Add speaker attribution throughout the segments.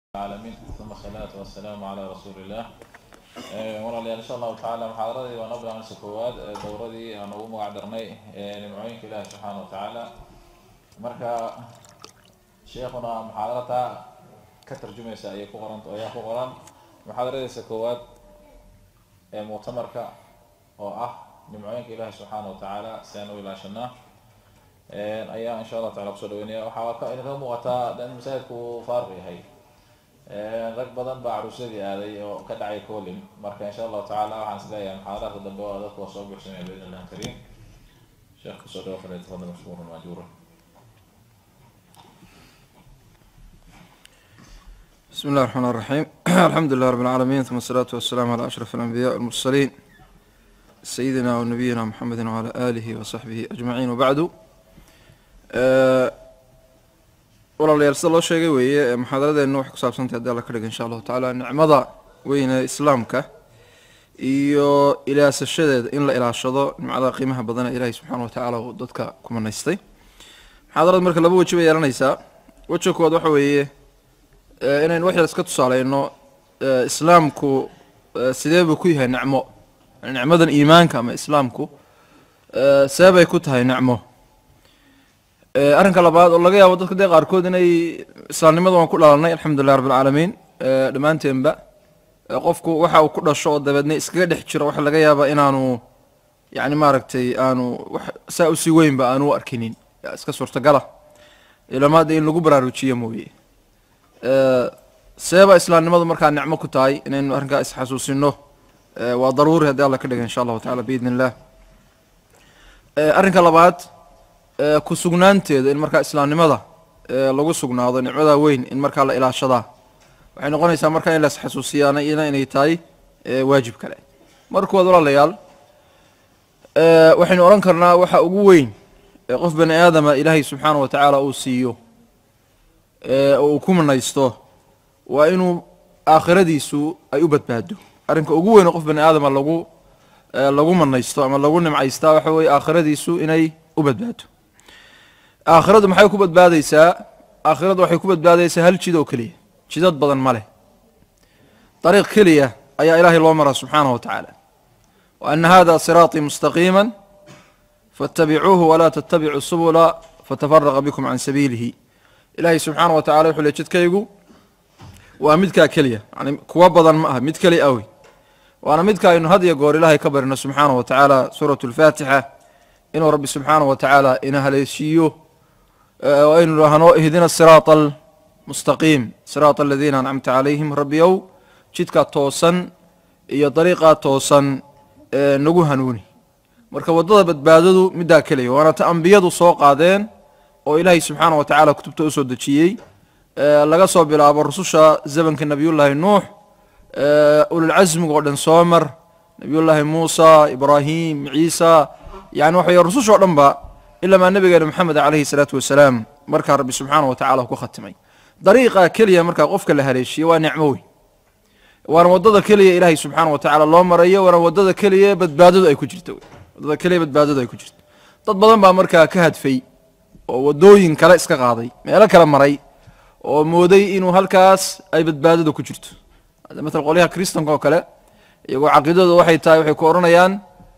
Speaker 1: العالمين ثم الصلاة والسلام على رسول الله walaalayaal insha allahu tacaala muxaadaradii waa noo bilaabnaysa koowaad dowradii aan ugu magacdarnay nimcooyinka ilaahi subxaana wa tacaala marka sheekuna muxaadarata ka tarjumaysa ayay ku qoran ayaa ku qoran muxaadaradiisa koowaad ee muctamarka oo ah nimcooyinka ilaahi subxaana wa tacaala si aan u ilaashanaa ayaa insha allah tacala kusoo dhaweynaya waxaa idinka muuqataa in masaajidku uu faaruq yahay rag badan baa caruusyadii aaday oo ka dhacay colin marka insha allahu tacala waxaan is leeyahay muxaadaraadka dambe waa dadku waa soo buuxsamaya biidn illah kariim sheekh kusoo dhawo fale tafadal mashkuuran maajuura
Speaker 2: بسم الله الرحمن الرحيم الحمد لله رب العالمين ثم الصلاة والسلام على أشرف الأنبياء والمرسلين سيدنا ونبينا محمد وعلى آله وصحبه أجمعين وبعد walaalayaal sida loo sheegay weeye muxaadaradeena waxay ku saabsantahay hadii alla ka dhiga insha allahu tacaala nicmada weyne islaamka iyo ilaasashadeeda in la ilaashado nimcada qiimaha badan ee ilaahay subxaana wa tacaala uu dadka ku manaystay muxaadarada marka laba weji bay yeelanaysaa wejiga koowaad waxa weeye inaynu wax yar iska tusaaleyno islaamku sidee buu ku yahay nicmo nicmadan iimaanka ama islaamku see bay ku tahay nicmo arrinka labaad oo laga yaabo dadka dee qaarkood inay islaamnimada waan ku dhalanay alxamdulilah rabbi alcaalamiin dhammaanteenba qofku waxa uu ku dhasho oo dabeedna iskaga dhex jiro waxa laga yaabaa inaanu yani maaragtay aanu wax saa usii weynba aanu u arkinin iska suurtagala ilamaada in lagu baraarujiyo mooye seeba islaamnimadu markaa nicmo ku tahay inaynu arrinkaa isxasuusino waa daruuri haddii alla ka dhiga insha allahu tacala biidn illah arrinka labaad ku sugnaanteeda in markaa islaamnimada lagu sugnaado nicmada weyn in markaa la ilaashadaa waxay noqonaysaa markaa in las xasuusiyaana iyana inay tahay waajib kale markood walaalayaal waxaynu odhan karnaa waxa ugu weyn qof bani aadama ilaahay subxaana wa tacaala uu siiyo oo uu ku manaysto waa inuu aakhiradiisu ay u badbaado arrinka ugu weyn oo qof bani aadama lagu lagu manaysto ama lagu nimcaystaa waxa weye aakhiradiisu inay u badbaado aakhiradu maxay ku badbaadaysaa aakhiradu waxay ku badbaadaysaa hal jid oo keliya jidad badan ma leh dariiq keliya ayaa ilaahay loo maraa subxaanahu wa tacaala wa ana hada siraaطii mustaqiima faاtabicuuhu walaa tatabicuu subula fatafaraqa bikum can sabiilihi ilaahay subxaana wa tacala wuxuu le jidkaygu waa midkaa keliya yani kuwa badan ma aha mid keliya awey waana midka aynu had iyo goor ilaahay ka barino subxaanahu wa tacaala suuratu اlfaatixa inuu rabbi subxaanaه wa tacaala ina haleeshiiyo aynu dhahno ihdina siraaط almustaqiim siraaط aladiina ancamta calayhim rabbiyow jidkaa toosan iyo dariiqaa toosan nagu hanuuni marka waddada badbaadadu middaa keliya waana ta ambiyadu soo qaadeen oo ilaahay subxaana wa tacala kutubta usoo dejiyey laga soo bilaabo rususha zamanka nebiyullaahi nuux ululcasmiga oo dhan soo mar nebiyullaahi muusa ibraahim ciisa yani waxa wey rususha o dhan ba ilamaa nabigeena moxamed calayhi salaatu wasalaam markaa rabbi subxaana wa tacala ku khatimay dariiqa keliya markaa qofka la haleeshiye waa nicmo weyn waana waddada keliya ilaahay subxaana wa tacaala loo marayo waana waddada keliya badbaadadu ay ku jirto waddada keliya badbaadadu ay ku jirto dad badan baa markaa ka hadfay oo waddooyin kale iska qaaday meelo kale maray oo mooday inuu halkaas ay badbaadadu ku jirto maala qolyaha kristanka oo kale iyagoo caqiidadooda waxay tahay waxay ku odhanayaan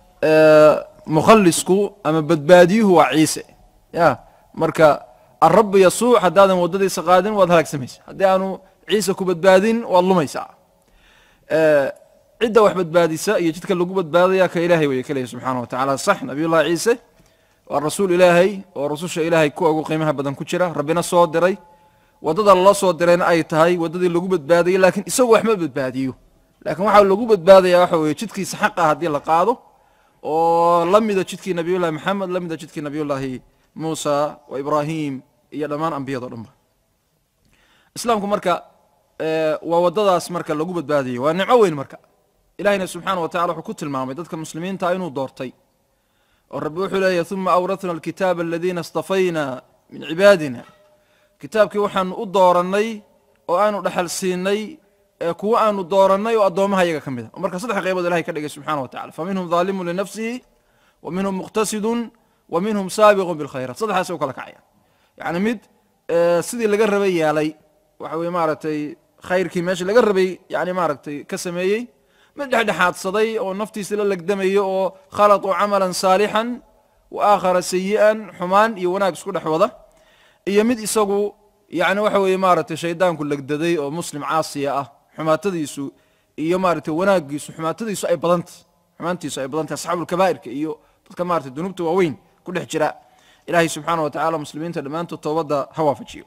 Speaker 2: mukhalisku ama badbaadiyuhu waa ciise ya marka alrabu yasuuc haddaadan waddadiisa qaadin waad halaagsamaysa haddii aanu ciise ku badbaadin waad lumaysaa cidda wax badbaadisa iyo jidka lagu badbaadaya ka ilaahay weye kaleya subxaana wa tacala sax nabiyullahi ciise waa rasuul ilaahay oo rasusha ilaahay kuwa ugu qiimaha badan ku jira rabbina soo diray waddada lala soo dirayna ay tahay waddadii lagu badbaadayay lakiin isagu wax ma badbaadiyo lakiin waxaa lagu badbaadaya waxa weye jidkiisa xaqa haddii la qaado oo la mida jidkii nabiyullahi maxamed la mida jidkii nabiyullaahi muusa wa ibraahim iyo dhammaan ambiyado dhan ba islaamku marka waa waddadaas marka lagu badbaadayo waa nicmo weyn marka ilahina subxaana wa tacala wuxuu ku tilmaamay dadka muslimiinta inuu doortay oo rabbi wuxuu leeyahy uma awratna alkitaaba aladiina istafayna min cibaadina kitaabkii waxaanu u doorannay oo aanu dhexal siinay kuwa aanu doorannay oo addoomaha iyaga ka mid a marka saddex qaybood ilahay ka dhigay subxana wa tacala fa minhum dhaalimun linafsihi wa minhum muqtasidun wa minhum saabiqun bilkhayraat saddexdaas u kala kacaya yacni mid sidii laga rabay yeelay waxa weye maaragtay khayrkii meesha laga rabay yani maaragtay ka sameeyey mid dhexdhexaadsaday oo naftiisa la legdamayo oo khalaطuu camalan saalixan wa aakhara sayi'an xumaan iyo wanaag isku dhex wada iyo mid isagu yani waxa weeye maaragtay shaydaanku legdaday oo muslim caasiya ah xumaatadiisu iyo maaragtay wanaagiisu xumaatadiisu ay badantay xumaantiisu ay badantay asxaabulkabaa'irka iyo dadka maratay dunuubta waaweyn ku dhex jira ilaahay subxaana wa tacala muslimiinta dhammaantood toobadda ha waafajiyo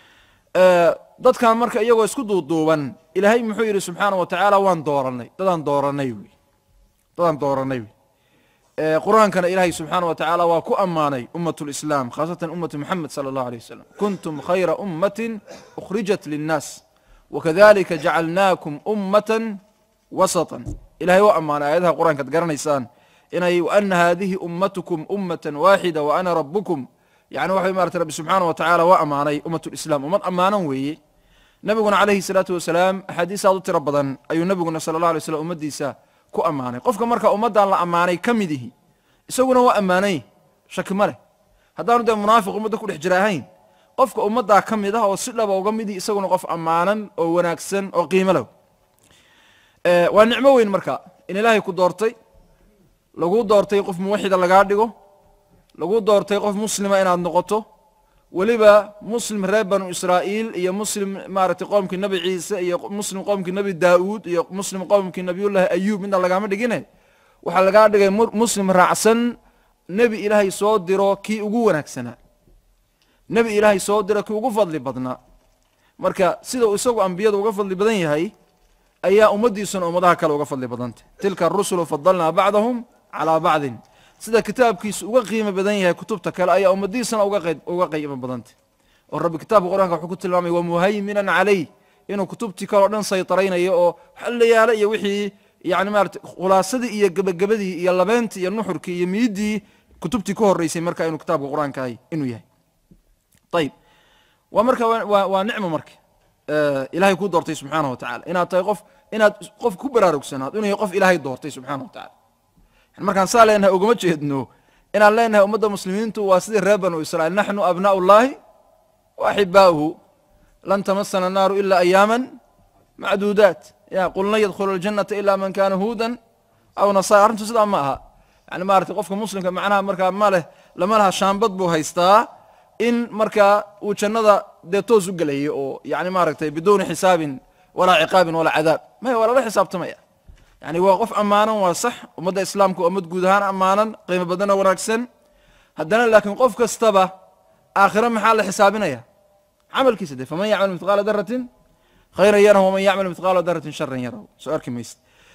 Speaker 2: dadkan marka iyagoo isku duuduuban ilaahay muxuu yidhi subxaana wa tacaala waan dooranay dadaan dooranay wy dadaan dooranay wy qur-aankana ilaahay subxaana wa tacaala waa ku ammaanay ummat lislaam khaasatan ummatu moxamed sala allahu aleyh wasalam kuntum khayra ummatin ukhrijat linnaas wakadalika jacalnaakum ummatan wasatan ilahay waa ammaanay aayadaha qur-aanka ad garanaysaan inay ana hadihi ummatukum ummatan waaxida wa ana rabukum yani waxa marata rabbi subxaana wa tacala waa ammaanay ummat lislam ummad ammaanan weeye nabiguna calayhi salaatu wasalaam axaadiis aad u tiro badan ayuu nabiguna sala allah alay slam ummaddiisa ku ammaanay qofka marka ummaddan la ammaanay ka mid ihi isaguna waa ammaanay shaki ma leh haddaanu dee munaafiq ummadda ku dhex jira ahayn qofka ummaddaa ka mid ah oo si dhaba uga midi isaguna qof ammaanan oo wanaagsan oo qiimo low waa nicmo weyn marka in ilaahay ku doortay lagu doortay qof muwaxida lagaa dhigo lagu doortay qof muslima inaad noqoto weliba muslim reer banu israa'iil iyo muslim maaragtay qoomkii nebi ciise iyo muslim qoomkii nebi daa'uud iyo muslim qoomkii nebiyullaahi ayuub midna lagaama dhigine waxaa lagaa dhigay muslim raacsan nebi ilaahay soo diro kii ugu wanaagsanaa nebi ilaahay soo diro kii ugu fadli badnaa marka sida uu isagu ambiyada uga fadli badan yahay ayaa ummaddiisuna ummadaha kale uga fadli badantay tilka arusulu fadalnaa bacdahum calaa bacdin sida kitaabkiisu uga qiimo badan yahay kutubta kale ayaa ummadiisana uga qiimo badantay oo rabbi kitaabka qur-aanka wuxuu ku tilmaamay wamuhayminan calayh inuu kutubtii kale o dhan saytaraynayo oo xalayaala iyo wixii yani maarata khulaasadii iyo gebagabadii iyo labeentii iyo nuxurkii iyo miidii kutubtii ka horeysay marka inuu kitaabka qur-aanka ahay inuu yahay ayib waa marka waa nicmo marka ilahay kuu doortay subxaana wa tacala inaad tahay qof inaad qof ku baraarugsanaad inuu yahay qof ilaahay doortay subxana wa tacala markaan saa leenahay ugama jeedno inaan leenahay ummadda muslimiintu waa sidii reer banu israiil naxnu abnaء اllahi waaxibaauhu lan tamasana الnaaru ila ayaama macduudaat ya qul lan yadkhulu اljanata ila man kana huudan aw nasara arrintu sidaa ma aha yani maratay qofka muslimka macnaha markaa ma leh lama laha shaambad buu haystaa in markaa uu jannada dee toos u gelayo oo yani maaragtay biduuni xisaabin walaa ciqaabin walaa cadaab maya waa lala xisaabtamaya yani waa qof ammaanan waa sax ummadda islaamka ummad guud ahaan ammaanan qiimo badana wanaagsan haddana laakiin qof kastaba aakhiro maxaa la xisaabinaya camalkiisa de faman yacmal mithqaala daratin khayran yarahu waman yacmal mithqaala daratin sharan yarahu soo arki mayse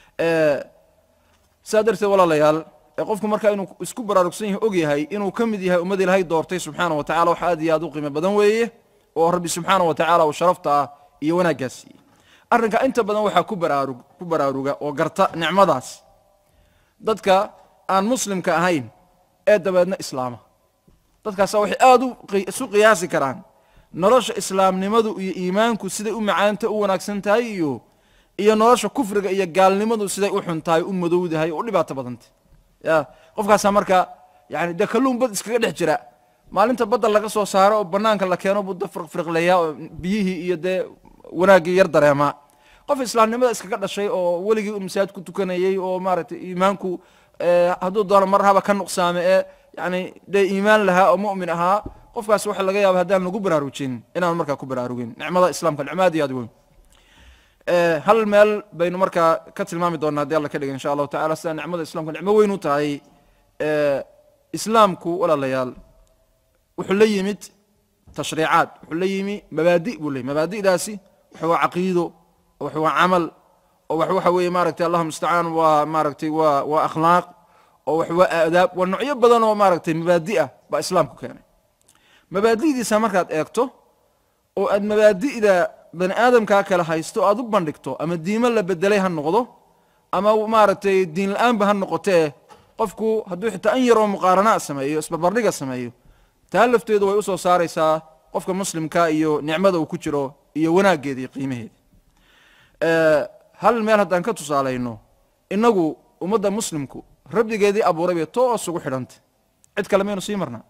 Speaker 2: saa darteed walaalayaal qofku marka inuu isku baraarugsan yahay og yahay inuu ka mid yahay ummad ilaahay doortay subxaana wa tacala wax aad iyo aad u qiimo badan weeye oo rabbi subxaana wa tacala uu sharafta ah iyo wanaaggaas siiyey arrinka inta badan waxaa ku baraarug ku baraaruga oo garta nicmadaas dadka aan muslimka ahayn ee dabeedna islaama dadkaasa waxay aada u isu qiyaasi karaan nolosha islaamnimadu iyo iimaanku siday u macaanta u wanaagsan tahay iyo iyo nolosha kufriga iyo gaalnimadu siday u xun tahay u madowdahay oo u dhibaato badantay ya qofkaasaa marka yani dee kalluun bad iskaga dhex jira maalinta badda laga soo saaro oo banaanka la keeno budda firqfirqleeyaa oo biyihii iyo dee wanaaggii yar dareemaa qof islaamnimada iskaga dhashay oo weligii un masaajid ku tukanayey oo maaragtay iimaanku hadduu doono mar haba ka nuqsaame ee yani dee iimaan lahaa oo mu'min ahaa qofkaas waxa laga yaaba haddaan lagu baraarujin inaan markaa ku baraarugin nicmada islaamka nicmo aad iyo aad weyn hal meel baynu markaa ka tilmaami doonaa haddii alla ka dhiga insha allahu tacala sida nicmada islamka nicmo weyn u tahay islaamku walaalayaal wuxuu la yimid tashriicaad wuxuu la yimi mabaadi buu leyy mabaadi'daasi wax waa caqiido oo wax waa camal oo wax waxa weeye maaragtay allahuma mustacaan waa maaragtay waa waa akhlaaq oo wax waa aadaab waa noocyo badan oo maaragtay mabaadi ah baa islaamku keenay mabaadi'diisa markaad eegto oo aad mabaadi'da bani aadamkaa kale haysto o aad u bandhigto ama diimo la bedelay ha noqdo ama maaragtay diin la-aanba ha noqotee qofku hadduu xitaa an yaroo muqaaranaa sameeyo isbarbardhiga sameeyo taa lafteedu way usoo saaraysaa qofka muslimka iyo nicmada uu ku jiro iyo wanaaggeeda iyo qiimaheeda hal meel haddaan ka tusaalayno inagu ummadda muslimku rabbigeedii abuuray bay toos ugu xidhantay cid kale maynu sii marnaa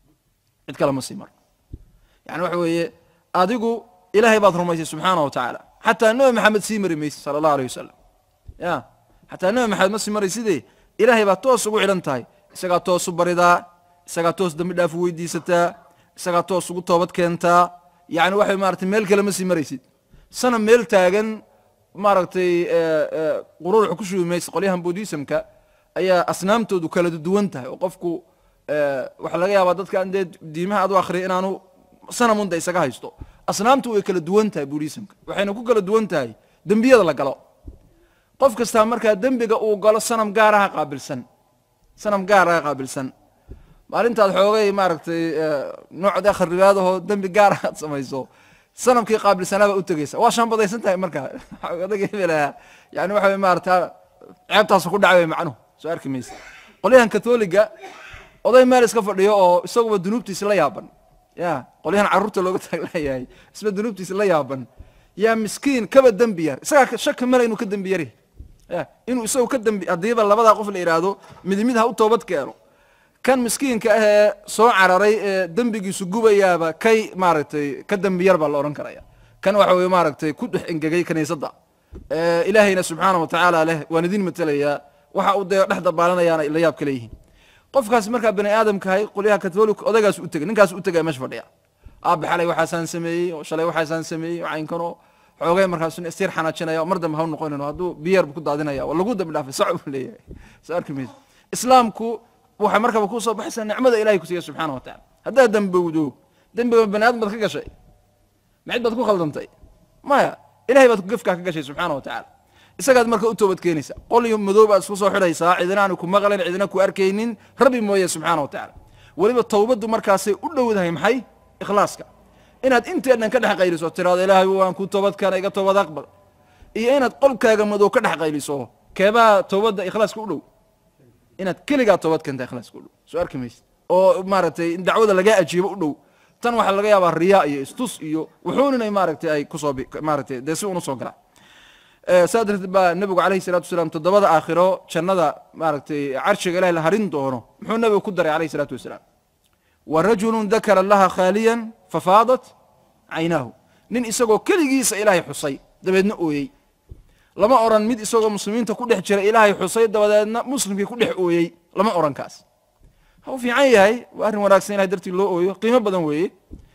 Speaker 2: cid kale ma sii marno yani waxa weeye adigu ilaahay baad rumaysay subxaana wa tacaala xataa nabi maxamed sii mari mayse sala allahu aleyh wasalam ya xataa nabi maxamed ma sii maray sidee ilaahay baa toos ugu xidhan tahay isagaa toos u baridaa isagaa toos dambi dhaaf u weydiisataa isagaa toos ugu toobad keentaa yani waxay maratay meel kale ma sii maraysid sana meel taagan maaragtay qururuxa ku shubi maysa qolyahan buddhismka ayaa asnaamtoodu kala duwan tahay oo qofku waxaa laga yaabaa dadka dee diimaha aad u akhriya inaanu sanamunda isaga haysto asnaamtu way kala duwan tahay buddhismka waxayna ku kala duwan tahay dembiyada la galo qof kastaa markaa dembiga uu galo sanam gaaraha qaabilsan sanam gaaraha qaabilsan maalintaad xoogay maaragtay noocda kharibaadahoo dembi gaara aad samayso sanamkii qaabilsanaabaa u tegeysa waa shaanbadaysan tahay markaa odaga hebelaha yani waxa wey maarata ceebtaasu ku dhacay macnuhu soo arki maysa qolyahan katholiga oday meel iska fadhiyo oo isaguba dunuubtiisi la yaaban ya qolyahan carruurta looga taaglayahay isba dunuubtiisi la yaaban yaa miskiin kaba dembi yar isagaa shaki male inuu ka dembi yari ya inuu isagu ka dembi haddiiba labadaa qof la yidhaahdo mid mid ha u toobad keeno kan miskiinka ah ee soo cararay ee dembigiisu gubayaaba kay maaragtay ka dembi yar baa la odhan karaya kan waxa weye maaragtay ku dhex engegay kaniisadda ilaahayna subxaana watacaala leh waan idin matelayaa waxa uu dee dhex dabaalanayaana la yaab ka leeyihiin qofkaas markaa bani aadamkahay qolyaha katholik odagaas u tegay ninkaas u tegaya meesha fadhiya aabe xalay waxaasaan sameeyey oo shalay waxaasaan sameeyey oo caynkanoo xoogay markaas istir xanaajinaya oo mar dambe ha u noqonin hadduu biyar bu ku daadinaya waa lagu dambi dhaafay sac buu leeyahay soo arki maysa islaamku waxay markaba kusoo baxaysaa nicmada ilahay kusiiya subxaana wa tacala haddaad dembowdo dembiga bani aadam baad ka gashay macid baad ku khaldantay maya ilahay baad gefkaa ka gashay subxaana wa tacala isagaad marka u toobad keenaysa qolyo madow baad isku soo xidhaysaa cidina aanu ku maqlayn cidina ku arkaynin rabbi mooye subxaana wa tacala weliba towbaddu markaasay u dhowdahay maxay ikhlaaska inaad inteedhan ka dhex qayliso tiraado ilaahay waan ku toobadkaana iga toobad aqbal iyo inaad qolkaaga madow ka dhex qayliso keebaa toobadda ikhlaaska u dhow inaad keligaa toobad keenta ikhlaaska u dhow soo arki maysa oo maaragtay in dacwada lagaa ajiibo u dhow tan waxaa laga yaabaa riyaa iyo istus iyo wuxuun inay maaragtay ay kusoo maaragtay dee si unu soo galaan saa darteed baa nebigu calayhi salatu wasalaam toddobada aakhiro jannada maaragtay carshiga ilahi la harin doono muxuu nebigu ku daray calayhi salaatu wasalaam wa rajulun dakara allaha khaaliyan fafaadat caynaahu nin isagoo keligiisa ilaahay xusay dabeedna ooyey lama oran mid isagoo muslimiinta ku dhex jira ilaahay xusay dabadeedna muslimkii ku dhex ooyey lama oran kaas ha u fiican yahay waa arrin wanaagsan ilahay dartii loo ooyo qiimo badan weeye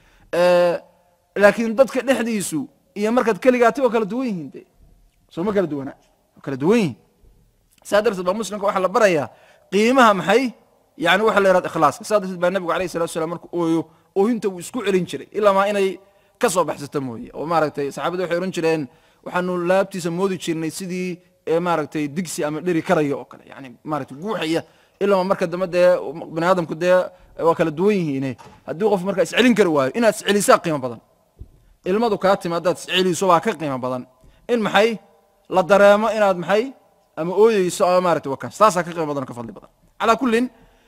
Speaker 2: laakiin dadka dhexdiisu iyo markaad keligaati waa kala duwan yihiin de soo ma kala duwanaa waa kala duwan yihiin saa darteed baa muslimka waxaa la barayaa qiimaha maxay yani waxa la yihahda ikhlaaska saa darteed baa nebigu alayh salatu salam markuu ooyo oohinta wuu isku celin jiray ilaa maa inay ka soo baxsato mooye oo maaragtay saxaabada waxay odhan jireen waxaanu laabtiisa moodi jirnay sidii maaragtay digsi ama dheri karaya oo kale yani maaragtay guuxaya ilaa marka dambe dee bani aadamku dee waa kala duwan yihiine haddii qof markaa iscelin kari waayo inaad iscelisaa qiimo badan ilmadu kaa timi haddaad isceliso waa ka qiimo badan in maxay la dareemo inaad maxay ama ooyeyso ama maaragtay wakaas taasaa ka qiimo badan oo ka fadli badan calaa kullin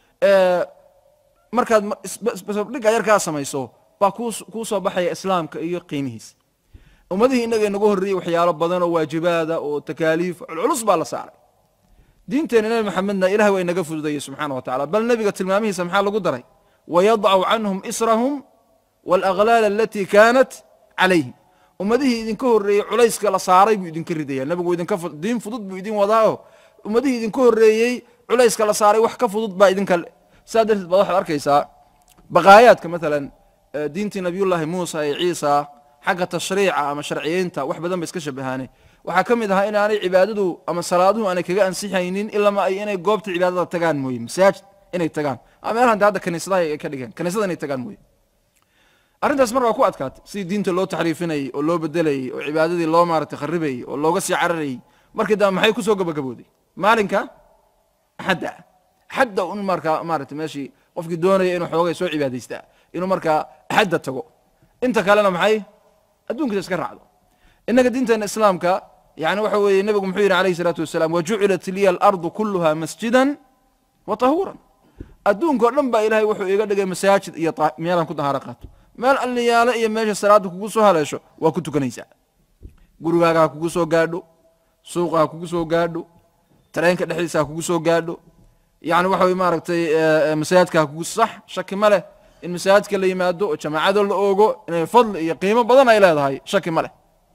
Speaker 2: markaad isbasabdhiga yarkaa samayso baa kuu soo baxaya islaamka iyo qiimihiisa ummadihii innaga inagu horreeyey waxyaalo badan oo waajibaada oo takaaliif culculus baa la saaray diinteena nebi maxamedna ilahay waa inaga fududayey subxaana wa tacala bal nebiga tilmaamihiisa maxaa lagu daray wayadcu canhum israhum waalaglaal alatii kaanat calayhim ummadihii idinka horreeyey culayska la saaray buu idinka ridaya nebigu idinka diin fudud buu idin wadaao ummadihii idinka horreeyey culayska la saaray wax ka fudud baa idinka saa darteed baad waxaad arkaysaa baqaayaadka maalan diintii nabiyullaahi muusa ee ciisa xagga tashriica ama sharciyeynta wax badan ba iska shabahaane waxaa ka mid ahaa inaanay cibaadadu ama salaaduhu aanay kaga ansixaynin ilama ay inay goobta cibaadada tagaan mooye masaajid inay tagaan ama meelahan de hadda kaniisadaha ay ka dhigeen kaniisada inay tagaan mooye arrintaas marka waa ku adkaatay sidii diinta loo taxriifinayey oo loo bedelayey oo cibaadadii loo maaragtay kharibayey oo looga sii cararayey markii dambe maxay kusoo gabagabooday maalinka axadda axadda un markaa maaragtay meeshii qofkii doonaya inuu xoogay soo cibaadaystaa inuu markaa axadda tago inta kalena maxay adduunkiisa iska raacdo innaga diinteena islaamka yani waxa weeye nebigu muxuu yidhi alayhi salaatu wasalaam wajucilat liya alardu kuluha masjidan wa tahuuran adduunka o dhan baa ilahay wuxuu iga dhigay masaajid iyo meelaan ku dahaaro qaato meel alliyaale iyo meesha salaada kugu soo haleesho waa ku tukanaysaa gurigaaga ha kugu soo gaadho suuqa ha kugu soo gaadho tareenka dhexdiisa ha kugu soo gaadho yani waxa weye maaragtay masaajidka ha kugu sax shaki ma leh in masaajidka la yimaado oo jamaacado la oogo inay fadli iyo qiimo badan ay leedahay shaki ma leh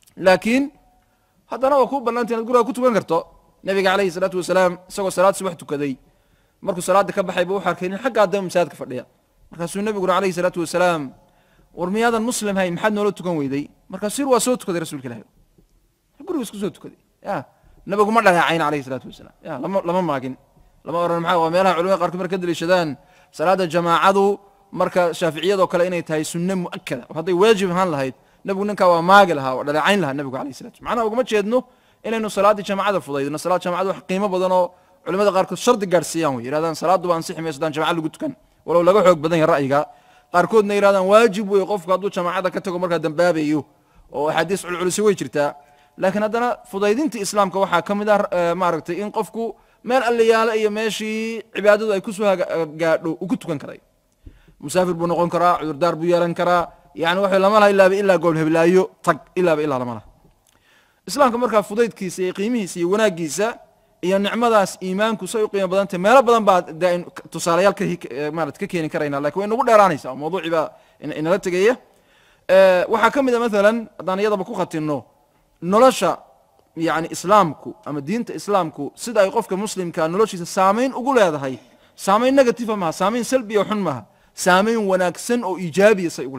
Speaker 2: laakiin haddana waa kuu banaanta inaad guriga ku tukan karto nabiga calayhi salaatu wasalaam isagoo salaad subax tukaday markuu salaada ka baxay buu wuxu arkay nin xaggaa dama masaajidka fadhiya markaasuu nebiguna calayhi salaatu wasalaam war miyaadan muslim hayn maxaad noola tukan weyday markaasuu yir waa soo tukaday rasuulka ilahi gurigu isku soo tukaday ya nabigu ma dhaleecayn calayhi salaatu wasalaam ya lama lama maagin lama oran maxaa waa meelaha culimada qaarkood marka ka daliishadaan salaada jamaacadu marka shaaficiyadoo kale inay tahay sunne mu'akada oo hadday waajib ahaan lahayd nebigu ninkaa waa maagi lahaa waa dhaleecayn lahaa nebigu alayh salatu macnaha ugama jeedno inaynu salaaddii jamaacada fudaydno salaad jamaacada wax qiimo badan oo culimada qaarkood shardi gaadhsiiyaan wey yidhahdaan salaaduba ansixi mayso haddaan jamaca lagu tukan walow laga xoog badan yahay ra'yiga qaarkoodna yidhahdaan waajib wey qofku hadduu jamaacada ka tago markaa dambaabayo oo axaadiis culculisi way jirtaa laakiin haddana fudaydinta islaamka waxaa ka mid ah maaragtay in qofku meel alliyaale iyo meeshii cibaadadu ay kusoo gaadho uu ku tukan karay musaafir buu noqon karaa cudurdaar buu yeelan karaa yani waxa lama laha ilaaba ilaa gool heblaayo tag ilaaba ilaa lama laha islaamka markaa fudaydkiisa iyo qiimihiisa iyo wanaaggiisa iyo nicmadaas iimaanku say u qiimo badantay meelo badan baa de aynu tusaalayaal ka marat ka keeni karayna lakin way nagu dheeraanaysaa mawduucii baa inala tegaya waxaa ka mid a maalan haddaan iyadaba ku khatinno nolosha yani islaamku ama diinta islaamku sida ay qofka muslimka noloshiisa saamayn ugu leedahay saamayn negativa maha saamayn salbiya xun maha saamayn wanaagsan oo iijaabiya say ugu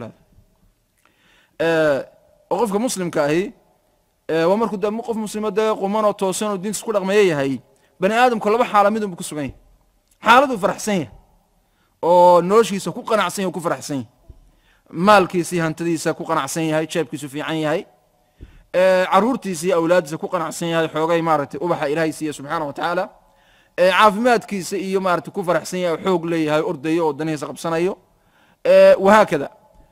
Speaker 2: leedahay oo qofka muslimka ahi waa markuu de qof muslimo dee quman oo toosan oo diintiis ku dhaqmeeyo yahay bani aadamku laba xaala midunbu ku sugan yahay xaaladuu faraxsan yahay oo noloshiisa ku qanacsan yahy ku faraxsan yahay maalkiisa iyo hantadiisa ku qanacsan yahay jeebkiisu fiican yahay caruurtiisa iyo awlaaddiisa ku qanacsan yahay xoogay maaragtay ubaxa ilaahay siiya subxaana wa tacaala caafimaadkiisa iyo maaragtay ku faraxsan yahay xoog leeyahay ordayo oo danihiisa qabsanayo wahaakada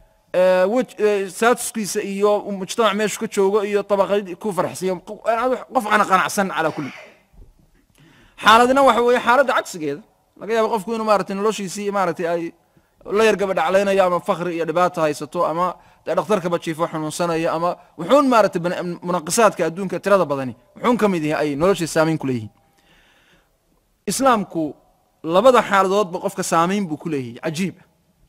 Speaker 2: saatuskiisa iyo mujtamac meeshu ka joogo iyo tabaqad ku faraxsan qof ana qanacsan calaa kulli xaaladina waxa weeye xaaladda cagsigeeda laga yaabo qofku inuu maratay noloshiisii maaragtay ay la yar gabadhaclaynayo ama fakri iyo dhibaato haysato ama dee dhakhtarkaba jiifo xanuunsanayo ama wuxuun maaragtay munaqisaadka adduunka tirada badani wuxuun ka mid yahay ay noloshiisa saamayn ku leeyihiin islaamku labada xaaladoodba qofka saamayn buu ku leeyahay cajiiba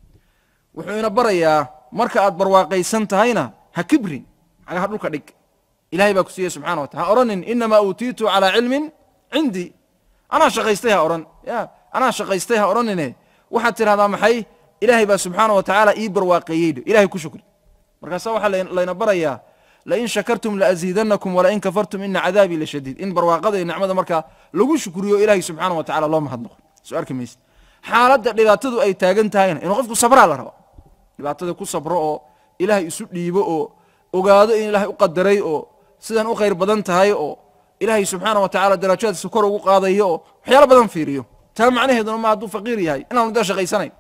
Speaker 2: wuxuu ina barayaa marka aad barwaaqaysan tahayna ha kibrin cagaha dhulka dhig ilahay baa ku siiyey subxana watala ha odhanin inamaa uutiitu calaa cilmin cindii anaa shaqaystay ha odhan ya anaa shaqaystay ha odhanine waxaad tidhahdaa maxay ilaahay baa subxaana wa tacaala ii barwaaqeeyey ilahay ku shukri markaasa waxaa layna barayaa lain shakartum laaziidanakum walain kafartum ina cadaabii lashadiid in barwaaqada iyo nicmada markaa lagu shukriyo ilahay subxaana wa tacala loo mahadnaqo soo arki mayse xaaladda dhibaatadu ay taagan tahayna inuu qofku sabraa la raba dhibaatada ku sabro oo ilaahay isu dhiibo oo ogaado in ilaahay u qadaray oo sidan u khayr badan tahay oo ilaahay subxaana wa tacala darajaadkiisa kor ugu qaadayo oo waxyaalo badan fiiriyo taa macnaheeduna ma hadduu faqiir yahay inaanu dee shaqaysanayn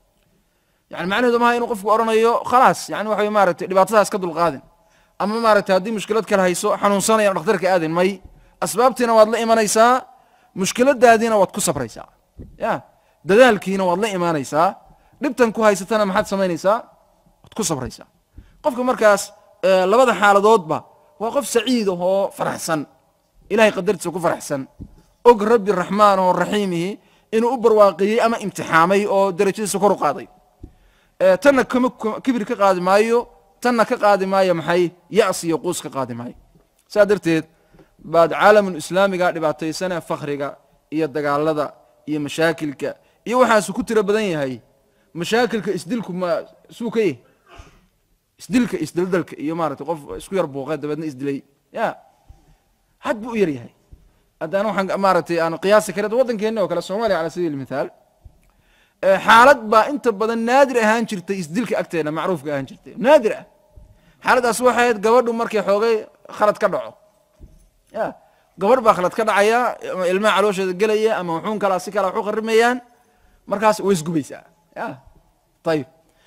Speaker 2: yani macnaheedu maha inuu qofku odhanayo khalaas yani waxa maratay dhibaatadaas ka dulqaadin ama maaragtay haddii mushkilad kale hayso xanuunsanayaan dhakhtarka aadin may asbaabtiina waad la imanaysaa mushkiladaadiina waad ku sabraysaa ya dadaalkiina waad la imaanaysaa dhibtan ku haysatana maxaad samaynaysaa waad ku sabraysaa qofka markaas labada xaaladoodba waa qof saciid ah oo faraxsan ilahay qadartiisa ku faraxsan og rabbi raxmaan oo raxiimihi inuu u barwaaqiyey ama imtixaamay oo darajadiisa kor u qaaday tanna kama kibir ka qaadi maayo tanna ka qaadi maayo maxay ya'si iyo quus ka qaadi maayo saa darteed baad caalamul islaamiga dhibaataysane fakriga iyo dagaalada iyo mashaakilka iyo waxaasu ku tiro badan yahay mashaakilka isdilku ma suu ka yahy isdilka isdaldalka iyo maaragtay qof isku yar buuqe dabeedna isdilay ya had buu u yar yahay haddana waxaan maaragtay aan qiyaasi karin waddankeena oo kale soomaaliya cala sabiil mithaal xaalad baa inta badan naadir ahaan jirtay isdilka agteena macruufka ahaan jirtay naadir ah xaaladdaas waxay ahayd gabadhu markay xoogay khalad ka dhaco ya gabadh baa khalad ka dhacaya ama ilmaha caloosheeda gelaya ama wuxuun kalaa si kala wax u qarimayaan markaas way isgubaysaa ya ayib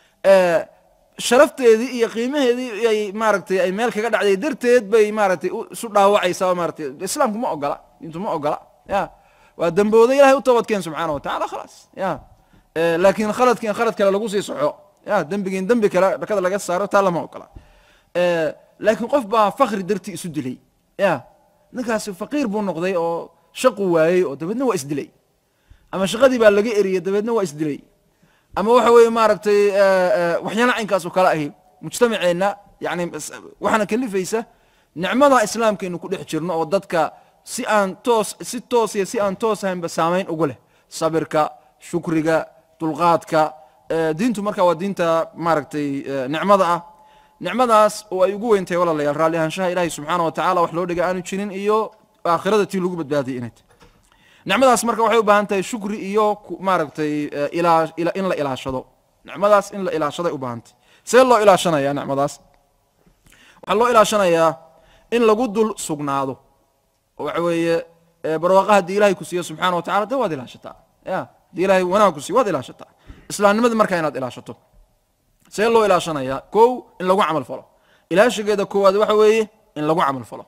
Speaker 2: sharafteedii iyo qiimaheedii ay maaragtay ay meel kaga dhacday darteed bay maaragtay isu dhaawacaysaa maratay islaamku ma ogola diintu ma ogola ya waa dambooda ilahay u toobadkeen subxaana wa tacala khalaas ya laakiin khaladkiin khalad kale lagu sii soxo ya dembigiin dembi kale dhakada laga saaro taa lama ogola laakiin qof baa fakri dartii isu dilay ya ninkaasi faqiir buu noqday oo shaqu waayey oo dabeedna waa isdilay ama shaqadii baa laga eriyey dabeedna waa isdilay ama waxa weeye maaragtay waxyaala caynkaas oo kale ahi mujtamaceenna yani waxaana kalifaysa nicmada islaamka inu ku dhex jirno oo dadka si aan toos si toos iyo si aan toos ahaynba saamayn ugu leh sabirka shukriga dulqaadka eh, diintu marka waa diinta maaragtay eh, nicmada ah nicmadaas oo ay ugu weyntahay walaalayaal raalli ahaanshaha ilaahay subxaana wa tacala wax loo dhiga aanu jirin iyo aakhirada tii lagu badbaadiyay inay tahay nicmadaas marka waxay u baahan tahay shukri iyo ku- maaragtay eh, ilaa ila- in la ilaashado nicmadaas in la ilaashaday u baahan tahay see loo ilaashanaya nicmadaas waxaa loo ilaashanayaa in lagu dul sugnaado oo waxa weeye eh, barwaaqa haddii ilahay ku siiyo subxaana wa tacala de waad ilaashataa ya haddii ilahay wanaag ku siiyo waad ilaashataa islaamnimadii markaa inaad ilaashato see loo ilaashanayaa kow in lagu camal falo ilaashigeeda koowaad waxa weeye in lagu camal falo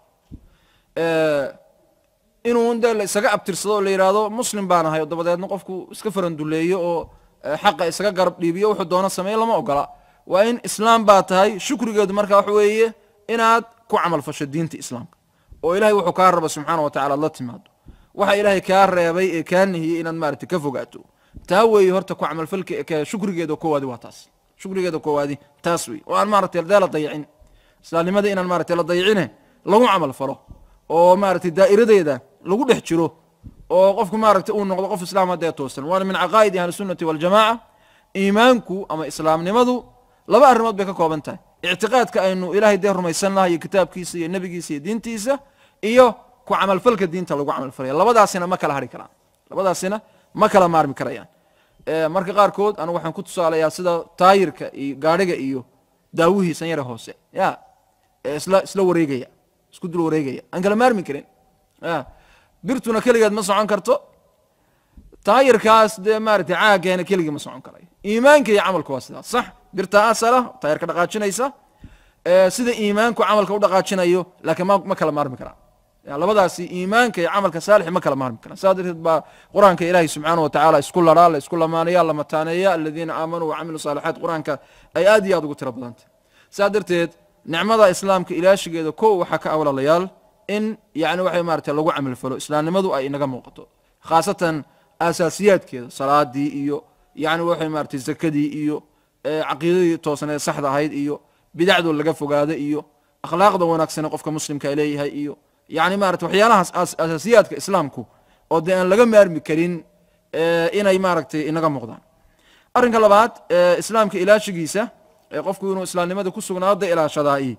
Speaker 2: Eh, inuu de la isaga abtirsado oo la yidhaahdo muslim baan ahay oo dabadeedna qofku iska faranduleeyo oo eh, xaqa isaga garab dhiibiyo wuxuu doono sameeyo lama ogola waa in islaam baa tahay shukrigeedu marka waxa weeye inaad ku camal fasho diinta islaamka oo ilahay wuxuu kaa raba subxaana wa tacala ad la timaado waxa ilaahay kaa reebay ee kaa nihiyey inaad maaragtay ka fogaato taa weeye horta ku camalfalka ka- shukrigeeda koowaadi waa taas shukrigeeda koowaadi taas wey oo aan maaragtay dee la dayicin islaamnimada inaan maaragtay la dayicine lagu camal falo oo maaragtay daa'iradeeda lagu dhex jiro oo qofku maaragtay uu noqdo qof islaam haddee toosan waana min caqaa'idi ahli sunnati waljamaca iimaanku ama islaamnimadu laba arrimood bay ka kooban tahay ictiqaadka aynu ilaahay dee rumaysannahay iyo kitaabkiisa iyo nebigiisa iyo diintiisa iyo ku camalfalka diinta lagu camalfalaya labadaasina ma kala hari karaan labadaasina ma kala maarmi karayaan Eh, marka qaarkood anigu waxaan ku tusaalayaa sida taayirka iyo gaadhiga iyo daawihiisan yare hoose ya ee isla isla wareegaya isku dul wareegaya aan kala maarmi karin ya birtuna keligeed ma socon karto taayirkaas dee maaragtay caaggeena keligii ma socon karayo iimaanka iyo camalku waa sidaas sax birta asala taayirka dhaqaajinaysa ee sida iimaanku camalka u dhaqaajinayo laakiin ma ma kala maarmi karaan ya labadaasi iimaanka iyo camalka saalixi ma kala maarmi karaan saa darteed baa qur-aanka ilaahay subxaana wa tacaala isku laraa la isku lamaanaya la mataaneeya aladiina aamanuu wacamiluu saalixaat qur-aanka ay aad iyo aad ugu tiro badantay saa darteed nicmada islaamka ilaashigeeda kow waxaa ka awlalayaal in yani waxay maaragtay lagu camal falo islaamnimadu ay inaga muuqato khaasatan asaasiyaadkeeda salaadii iyo yani waxay maaragtay zakadii iyo eh, caqiidadii toosneed saxda ahayd iyo bidacdoo laga fogaado iyo akhlaaqda wanaagsane qofka muslimka ay leeyahay iyo yani maarata waxyaalahaas as- asaasiyaadka islaamku oo dee aan laga maarmi karin eh, inay maaragtay inaga muuqdaan arrinka labaad ee islaamka ilaashigiisa ee qofku inuu islaamnimada ku sugnaado dee ilaashadaai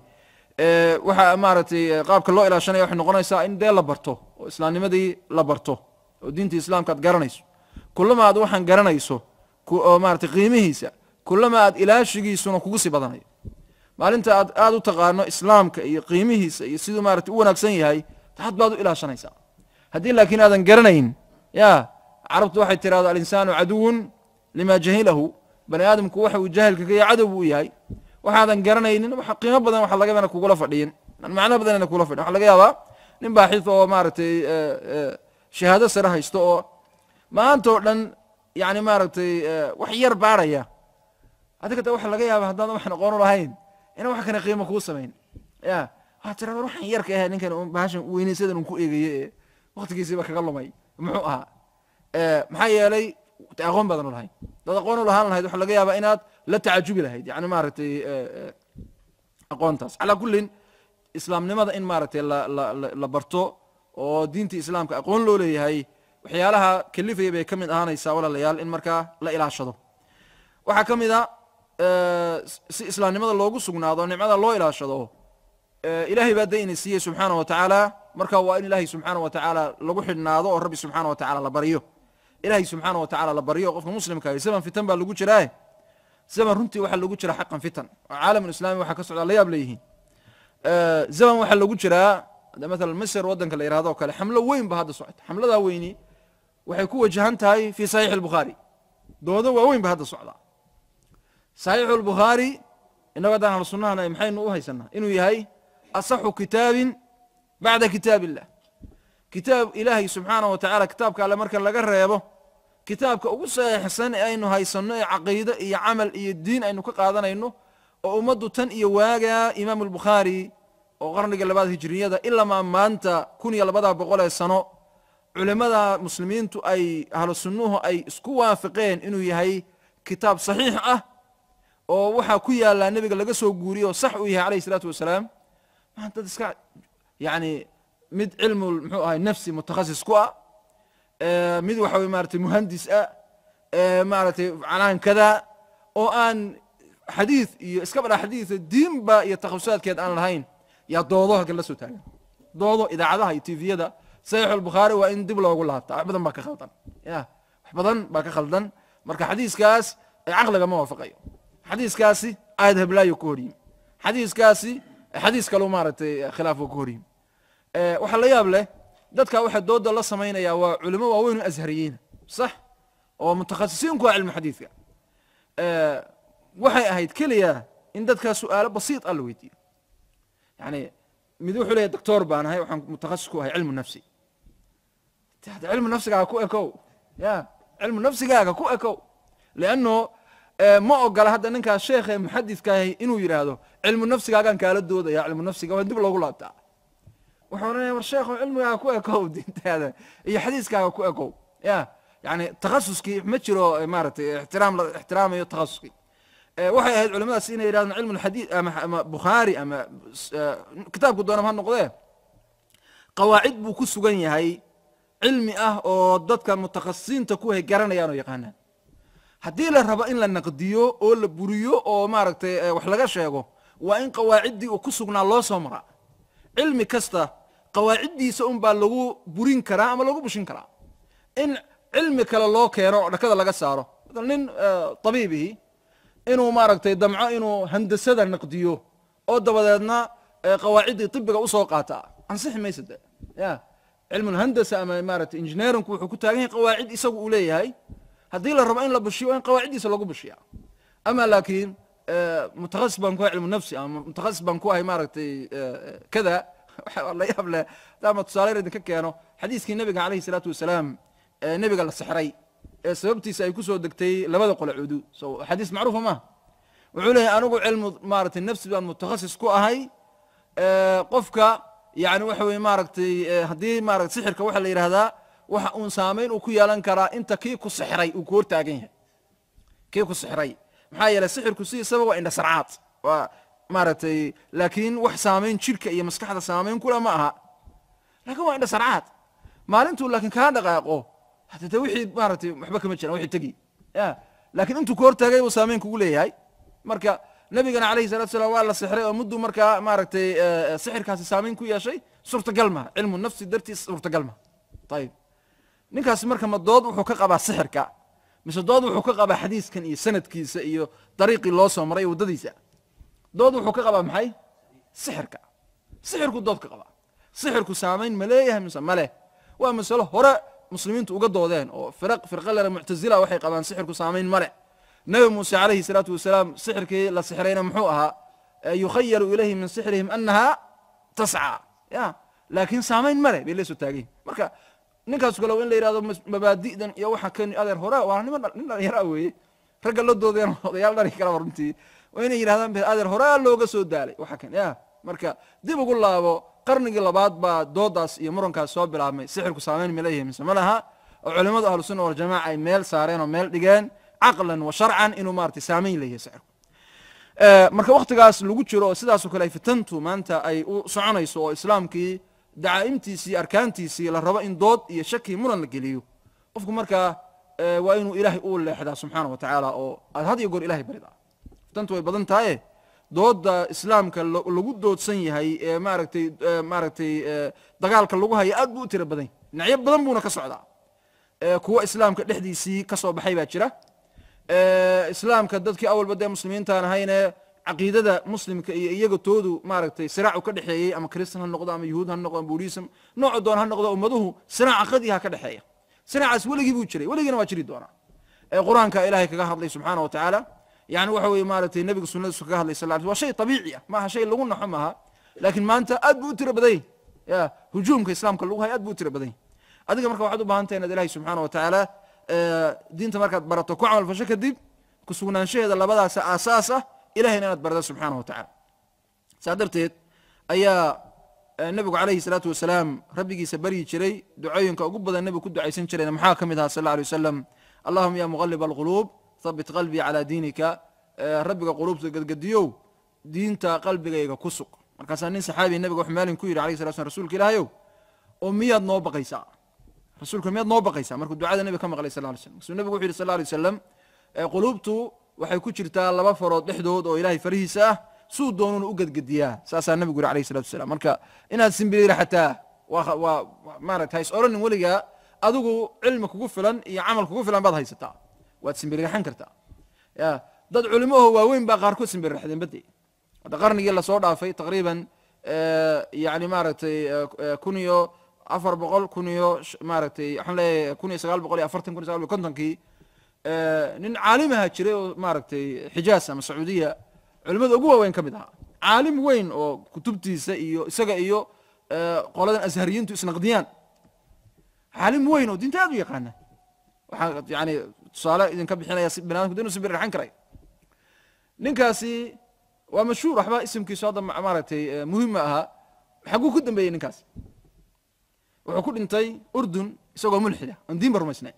Speaker 2: ee waxa maaragtay eh, qaabka loo ilaashanaya waxay noqonaysaa in dee la barto oo islaamnimadii la barto oo diinta islaamka aad garanayso kulama aad waxaan garanayso ku- oo maaragtay qiimihiisa kulama aad ilaashigiisuna kugu sii badanayo maalinta aad aad u taqaano islaamka iyo qiimihiisa iyo siduu maaragtay u wanaagsan yahay had baad u ilaashanaysaa haddii laakiin aadan garanayn ya carabtu waxay tirahdo alinsaanu caduwun lima jahilahu bani aadamku waxa uu jaahilka ka yahay cadow buu yahay waxaadan garanaynin waxa qiimo badan waxa laga yaaba ina kugula fadhiyin aan macno badan ina kugula fadhiyin waxa laga yaabaa nin baaxith oo maaragtay eh, eh, shahaado sare haysto oo maanta oo dhan yani maaragtay eh, wax yar baaraya adiga de waxa laga yaaba haddaadan waxaan aqoon u lahayn inaan wax kana qiimo kuu samayn ya waxaa tira war waxaan yarka ahay ninkan un bahashan weynaysadan un ku eegaye ee waktigiisiiba kaga lumay muxuu ahaa Eh, maxaa yeelay de aqoon baadan u lahayn dad aqoon u lahaan lahayd waxa laga yaabaa inaad la tacajubi lahayd yani maaragtay eh, eh, aqoontaas calaa kullin islaamnimada in maaragtay la la la- la barto oo diinta islaamka aqoon loo leeyahay waxyaalaha kalifaya bay ka mid ahaanaysaa walaalayaal in markaa la ilaashado waxaa ka mid a eh, si islaamnimada loogu sugnaado nicmada loo ilaashado eh, ilaahay baa dayna siiyey subxaana wa tacaala marka waa in ilaahay subxaana wa tacaala lagu xidhnaado oo rabbi subxaana wa tacaala la baryo ilaahay subxaana wa tacaala la baryo qofka muslimka ahi zaman fitan baa lagu jiraa zaman runtii waxaa lagu jira xaqan fitan oo caalamulislaami waxaa ka socdaa la yaab leeyihiin Eh, zaman waxaa lagu jiraa hadda mathalan misr waddanka la yihahdo oo kale xamlo weyn ba hadda socota xamladaa weyni waxay ku wajahan tahay fi saxiixi albukhaari doodo waaweyn ba hadda socdaa saxiixu albukhaari innago haddaan ahlu sunnahana maxaynu u haysanaa inuu yahay asaxu kitaabin bacda kitaab illah kitaab ilaahay subxaana wa tacaala kitaabka alle marka laga reebo kitaabka ugu saxiixsan ee aynu haysanno ee caqiido iyo camal iyo diin aynu ka qaadanayno oo ummaddu tan iyo waagaa imaamu albukhaari oo qarniga labaad hijriyada ilamaa maanta kun iyo labada boqol ee sano culimmada muslimiintu ay ahlu sunnuhu ay isku waafaqeen inuu yahay kitaab saxiix ah oo waxaa ku yaallaa nebiga laga soo guuriye oo sax uu yahay calayhi salaatu wasalaam maa dad iska yani mid cilmu muxuu ahay nafsi mutakhasis ku ah eh, mid waxa weye maratay muhandis ah eh, maaragtay canaan kada oo aan xadiid iyo iska badha xadiida diinba iyo takhasusaadkeed aan lahayn yaa doodo halkan la soo taagan doodo idaacadaha iyo tviyada saxiix albukhaari waa in dib loogu laabtaa wax badan baa ka khaldan ya wax badan baa ka khaldan marka xadiiskaas eh, caqliga ma waafaqayo xadiiskaasi aayad heblaayo ku horyimi xadiiskaasi eh, xadiis kaleu maaragtay eh, khilaafka ku horyimi Eh, waxaa la yaab leh dadka waxa dooda la samaynaya waa culimo waaweyn oo ashariyiina sax oo mutakhasisiin ku ah cilmu xadiidka Eh, waxay ahayd keliya in dadkaa su'aalo basiid ah la weydiiyo yani mid wuxuu leeyahy doctor baan ahay waxaan mutakhasis ku ahay cilmu nafsi De hadda cilmu nafsigaaga ku ekow ya cilmu nafsigaaga ku ekow lianno eh, ma ogola hadda ninkaas sheekhe muxadidkaahi inuu yidhaahdo cilmu nafsigaagaan kaala doodaya cilmu nafsiga waa dib loogu laabtaa wuxuu odhanaya war sheekho cilmigaaga ku ekow diintaada iyo xadiiskaaga ku ekow ya yani takhasuskii ma jiro eh, maaragtay ixtiraam la ixtiraamayo takhasuskii Eh, waxay ahayd culimadaas inay yidhahdaan cilmu lxadiid ama ama bukhaari ama s- eh, kitaabku doonam ha noqdee qawaacid buu ku sugan yahay cilmi ah oo dadka mutakhasisiinta ku hay garanayaan oo yaqaanaan haddii la rabo in la naqdiyo oo la buriyo oo maaragtay eh, wax laga sheego waa in qawaaciddii uu ku sugnaa loo soo maraa cilmi kasta qawaaciddiisa unbaa lagu burin karaa ama lagu bushin karaa in cilmi kale loo keeno oo dhakada laga saaro maala nin eh, tabiibihi inuu maaragtay damco inuu handasada naqdiyo oo dabadeedna eh, qawaaciddii tibiga usoo qaata ansixi maysa de ya cilmu lhandasa ama maaragtay engineerinku wuxuu ku taagan yahay qawaacid isagu uu leeyahay haddii la rabo in la bushiyo waa in qawaaciddiisa lagu bushiya ama laakiin eh, mutakhasis baan ku ahay cilmu nafsi ama mutakhasis baan ku ahay maaragtay eh, kada waxa la yaab leh daama tusaale yar idinka keeno xadiiskii nabiga calayhi salaatu wasalaam ee nebiga la sixray ee sababtiisa ay ku soo degtay labada qole cudu so xadiis macruufa maaha wuxuu leeyahay anigu cilmu maaragtay nafsi baan mutakhasis ku ahay eh, qofka yani waxa weye maaragtay eh, haddii maarata sixirka waxaa la yidhahdaa waxa uun saamayn uu ku yeelan karaa inta kii ku sixray uu ku hortaagan yahay kii ku sixray maxaa yeelay sixirku sidiisaba waa indha sarcaad waa maaragtay laakiin wax saamayn jirka iyo maskaxda saamayn kula ma aha laakiin waa indha sarcaad maalintuu laakiin kaa dhaqaaqo hada de wixii maaragtay waxba kama jiraan wixii tegi ya laakiin intuu ku hortaagay buu saamayn kugu leeyahay marka nabigana calayhi salatu salaam waa la sixray oo mudduu markaa maaragtay eh, sixirkaasi saamayn ku yeeshay suurtagal maha cilmu nafsi dartiis suurtagal maha ayib ninkaasi marka ma dood wuxuu ka qabaa sixirka mise dood wuxuu ka qabaa xadiiskan iyo sanadkiisa iyo dariiqii loo soo maray waddadiisa dood wuxuu ka qabaa maxay sixirka sixirku dood ka qabaa sixirku saamayn ma leeyahay mise ma leh waa masalo hore muslimiintu uga doodeen oo firaq firqalera muctazila waxay qabaan sixirku saamayn ma leh nabi muuse calayhi salaatu wasalaam sixirkii la sixrayna muxuu ahaa Eh, yukhayalu ilayhi min sixrihim annaha tascaa ya laakiin saamayn ma leh bay la soo taagayin marka ninkaas kale waa in la yidhahdo mas- mabaadi'dan iyo waxa kan adeer hore waa niman nin dhalinyara weeye ragga la doodeen odayaal dhari kalaba runtii waa inay yidhahdaan be adeer horaa looga soo daalay waxa kan ya marka dib ugu laabo qarnigii labaad baa doodaas iyo murankaas soo bilaabmay sixirku saamayn ma leeyahay mise ma laha oo culimmadu ahlu sunna waljamaca ay meel saareen oo meel dhigeen caqlan wa sharcan inuu maaragtay saamayn leeyahay sixirku Eh, marka waktigaas lagu jiro oo sidaasoo kale ay fitantu maanta ay u soconayso oo islaamkii dacaa'imtiisii arkaantiisii la rabo in dood iyo shaki muran la geliyo qofku markaa eh, waa inuu ilaahay u leexdaa subxaana wa tacaala oo aad had iyo goor ilahay baridaa fitantu way badan tahaye dooda islaamka lo- lagu doodsan yahay ee maaragtay eh, maaragtay eh, dagaalka lagu haya aad buu u tiro badan yahay dhinacyo badan buuna ka socdaa Eh, kuwa islaamka dhexdiisii ka soo baxay baa jira Eh, islaamka dadkii awalba dee muslimiintaan ahayne caqiidada muslimka iyo iyaga toodu maaragtay siraacu ka dhexeeyey ama kristan ha noqdo ama yuhuud ha noqdo ama buudhism nooca doon ha noqdo ummaduhu siraac caqadiha ka dhexeeya siraacaas weligii buu jiray weligiina waa jiri doonaa ee qur-aanka ilaahay kaga hadlay subxaana wa tacaala yani waxa weye maaragtay nebiga sunnadiisu kaga hadlay sal waa shay tabiici ah maaha shay lagu naxo maaha laakiin maanta aad buu u tiro badan yahy ya hujuumka islaamka lagu hayo aad buu u tiro badan yahy adiga marka waxaad u baahan tahay inaad ilahay subxaana wa tacaala eh, diinta markaad barato ku camal fasho kadib ku sugnaanshaheeda labadaas aasaas ah ilahayna inaad barada subxaana wa tacaala saa darteed ayaa eh, nebigu calayhi salaatu wasalaam rabbigiisa baryi jiray ducooyinka ugu badan nebigu ku ducaysan jirayna maxaa ka mid ahaa sal alla alay wasalam allahuma ya muqalib alquluub habit qalbii calaa diinika Eh, rabbiga quluubta gadgadiyow diinta qalbigayga ku sug markaasaa nin saxaabi nabiga wuxuu maalin ku yidhi alayh sala slam rasuulka ilaahayow oo miyaad noo baqaysaa rasuulka miyaad noo baqaysaa markuu ducada nebiga ka maqlay sal ly slam markaasuu nebigu wuxu yidhi sal alay wasalam quluubtu waxay ku jirtaa laba farood dhexdood oo ilaahay farihiisa ah suu doonuna u gedgediyaa saasaa nabigu yidhi alayh salatu wasalaam marka inaad simbiriira xataa waa waa maarata hays oranin weligaa adigu cilmi kugu filan iyo camal kugu filan baad haysataa waad simbiriraxan kartaa ya dad culimaho waaweyn baa qaarkood simbiriraxdeen bade hadda qarnigii lasoo dhaafay taqriiban yani maaragtay kun iyo afar boqol kun iyo maaragtay waxaan leeyahay kun iyo sagaal boqol iyo afartan kun iyo sagaal boqol kontonkii nin caalimaha jiray oo maaragtay xijaas ama sacuudiya culimada ugu waaweyn ka mid ahaa caalim weyn oo kutubtiisa iyo isaga iyo qoladan ashariyiintu isnaqdiyaan caalim weyn oo diinta aad u yaqaana waxaa yani tusaale idinka bixinaya si binaadamku dinu simbirraxan karay ninkaasi waa mashhuur waxba isimkiisu hadda maaragtay muhim ma ahaa xaguu ku dambeeyey ninkaasi wuxuu ku dhintay urdun isagoo mulxida oon diin ba rumaysnayn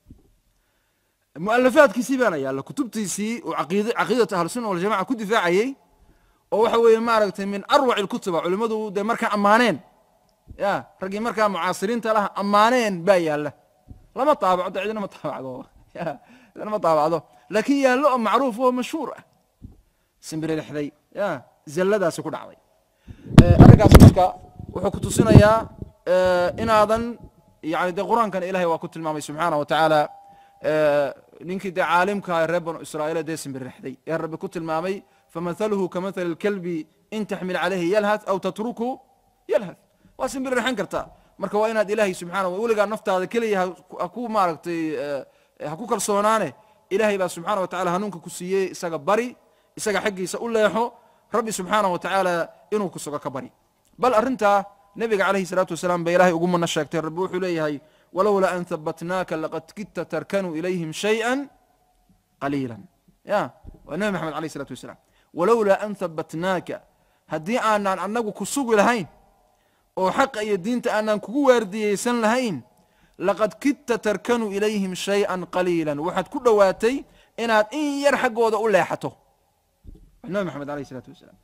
Speaker 2: mualafaadkiisii baana yaalla kutubtiisii uu aqid caqiidata ahlusuna waljamaca ku difaacayey oo waxa weeye maaragtay min arwac ilkutuba culimmadu dee markaa ammaaneen ya raggii markaa mucaasiriinta laha ammaaneen baa yaalla lama taabaco de cidina ma taabacdo ya cidina ma taabacdo laakiin yaallo oo macruuf oo mashhuur ah simbirixday ya zalladaasi ku dhacday arrinkaas marka wuxuu ku tusinayaa inaadan yani dee qur-aankan ilahay waa ku tilmaamay subxaana wa tacaala ninkii dee caalimkaa reer banu israa'iil dee simbirixday ee rabbi ku tilmaamay famathaluhu kamathali lkalbi in taxmil calayhi yalhath aw tatruku yalhath waa simbirixan kartaa marka waa inaad ilaahay subxana weligaa naftaada keliya haku maaragtay ha ku kalsoonaane ilahay baa subxaana wa tacala hanuunka ku siiyey isaga bari isaga xaggiisa u leexo rabbi subxaana wa tacaala inuu ku sugo ka bari bal arrintaa nebiga calayhi salaatu wasalaam ba ilahay ugu mana sheegtay rabbi wuxuu leeyahay walowlaa an habatnaaka laqad kidta tarkanuu ilayhim shayئa qaliila ya waa nebi maxamed alayh isalatu wasalaam walowlaa an habatnaaka haddii aanaan annagu ku sugi lahayn oo xaqa iyo diinta aanaan kugu waardiyeysan lahayn laqad kidta tarkanuu ilayhim shayئa qaliila waxaad ku dhowaatay inaad in yar xaggooda u leexato nabi maxamed alayh isalaatu wasalaam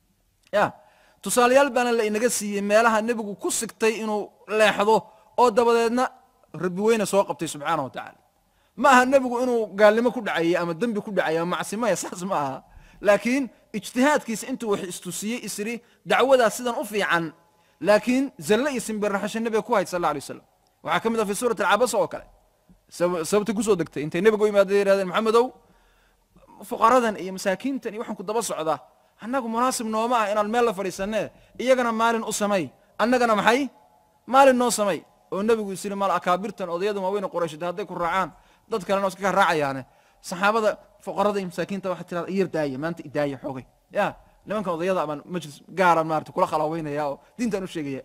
Speaker 2: ya tusaalayaal baana la inaga siiyey meelaha nebigu ku sigtay inuu leexdo oo dabadeedna rabbi weyne soo qabtay subxaana wa tacaala ma aha nebigu inuu gaalnimo ku dhacayey ama dembi ku dhacay ama macsimaya saas ma aha laakiin ijtihaadkiisa intuu wax istusiyey isri dacwadaas sidan u fiican laakiin zalle iyo simbirraxasho nebiga ku hayd sal alla alay wasalam waxaa ka mid ah fi suurati alcabasa oo kale sababtay kusoo degtay intay nebiga u imaadeen yihahdeen maxamedow fuqaradan iyo masaakiintan iyo waxaan ku daba socdaa annagu munaasib nooma ah inaan meel la fadhiisanee iyagana maalin u samay annagana maxay maalin noo samay oo nebigu is yiri mal akaabirtan odayada waaweyne qorayshada hadday ku raacaan dad kalena iska ka raacayaane saxaabada fuqarada iyo masaakiinta waxaa tirada iyar daaya maanta idaaya xoogay ya nimankan odayada abaan majlis gaaran maarata kula khalaaweynaya oo diintaan u sheegaya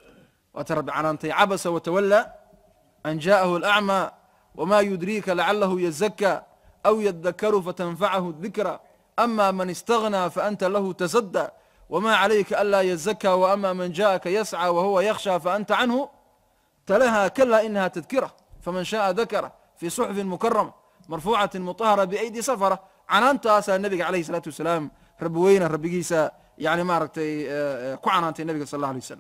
Speaker 2: waata rabbi canaantay cabasa watawalla an jaa'ahu alacmaa wama yudriika lacalahu yazaka aw yadakaru fatanfacahu dikra ama man istaghnaa faanta lahu tasadى wma calayka anlaa yazaka waama man jaءaka yascى wahuwa yakhshى faanta canhu talaha kala inaha tadkira faman shaءa dakara fi suxfi mukarama marfuucati muطahara biaydi safra canaantaasaa nebiga alayh الsalaatu wasalaam rabbi weyne rabbigiisa yani maaragtay ku canaantay nebiga sal اla alay wasalam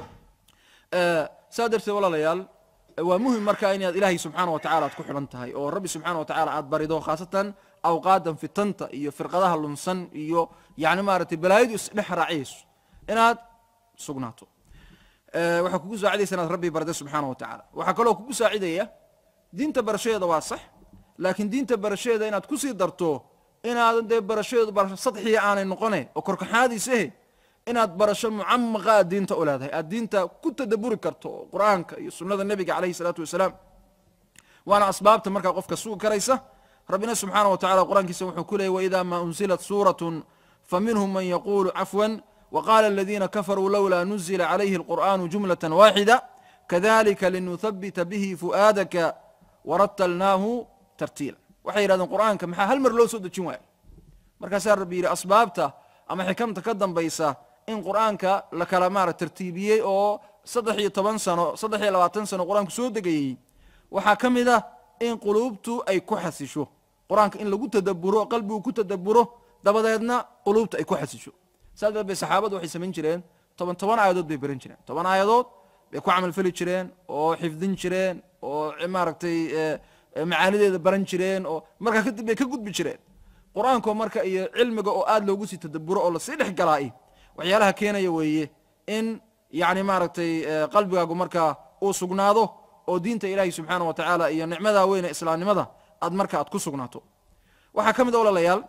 Speaker 2: saa darteed walaalayaal waa muhim marka inaad ilaahay subxaana wa tacala aad ku xidhan tahay oo rabbi subxaana wa tacala aad barido khaasatan awqaadan fitanta iyo firqadaha lunsan iyo yani maaragtay balaayadu isdhex raaciyayso inaad sugnaato waxaa kugu saacidaysa inaad rabbi barda subxaana wa tacala waxaa kaloo kugu saacidaya diinta barashadeeda waa sax laakiin diinta barashadeeda inaad kusii darto inaadan dee barashadeedu barasho sadxiya aanay noqone oo korkaxaadiisahe inaad barasho mucamaqa aad diinta u leedahay aad diinta ku tadaburi karto oo qur'aanka iyo sunnada nebiga calayhi salaatu wasalaam waana asbaabta markaa qofka sugi karaysa rabbina subxaana wa tacala qur'aankiisa wuxuu ku leeyay waida ma unzilat suuratu faminhum man yaqulu cafwan waqala aladiina kafaruu lowlaa nuzila calayhi alqur'anu jumlata waaxida kadalika linuhabita bihi fu'aadaka waratalnaahu tartiila waxay yidhahdeen qur'aanka maxaa hal mar loo soo dejin waayo markaasaa rabbi yidhi asbaabta ama xikamta ka dambaysa in qur'aanka la kala maara tartiibiyey oo saddex iyo toban sano saddex iyo labaatan sano qur-aanku soo degayey waxaa ka mid ah in quluubtu ay ku xasisho qur-aanka in lagu tadaburo qalbigu ku tadaburo dabadeedna quluubta ay ku xasisho saas darteed bay saxaabadu waxay samayn jireen toban toban aayadood bay baran jireen toban aayadood bay ku camalfali jireen oo xifdin jireen oo maaragtay macaanideeda baran jireen oo markaa kadib bay ka gudbi jireen qur-aanko marka iyo cilmiga oo aad loogu sii tadaburo oo lasii dhex galaa'i waxyaalaha keenaya weeye in yacni maaragtay qalbigaagu markaa uu sugnaado oo diinta ilaahi subxaana wa tacaala iyo nicmadaa weyne islaamnimada aad marka aad ku sugnaato waxaa ka mid a walaalayaal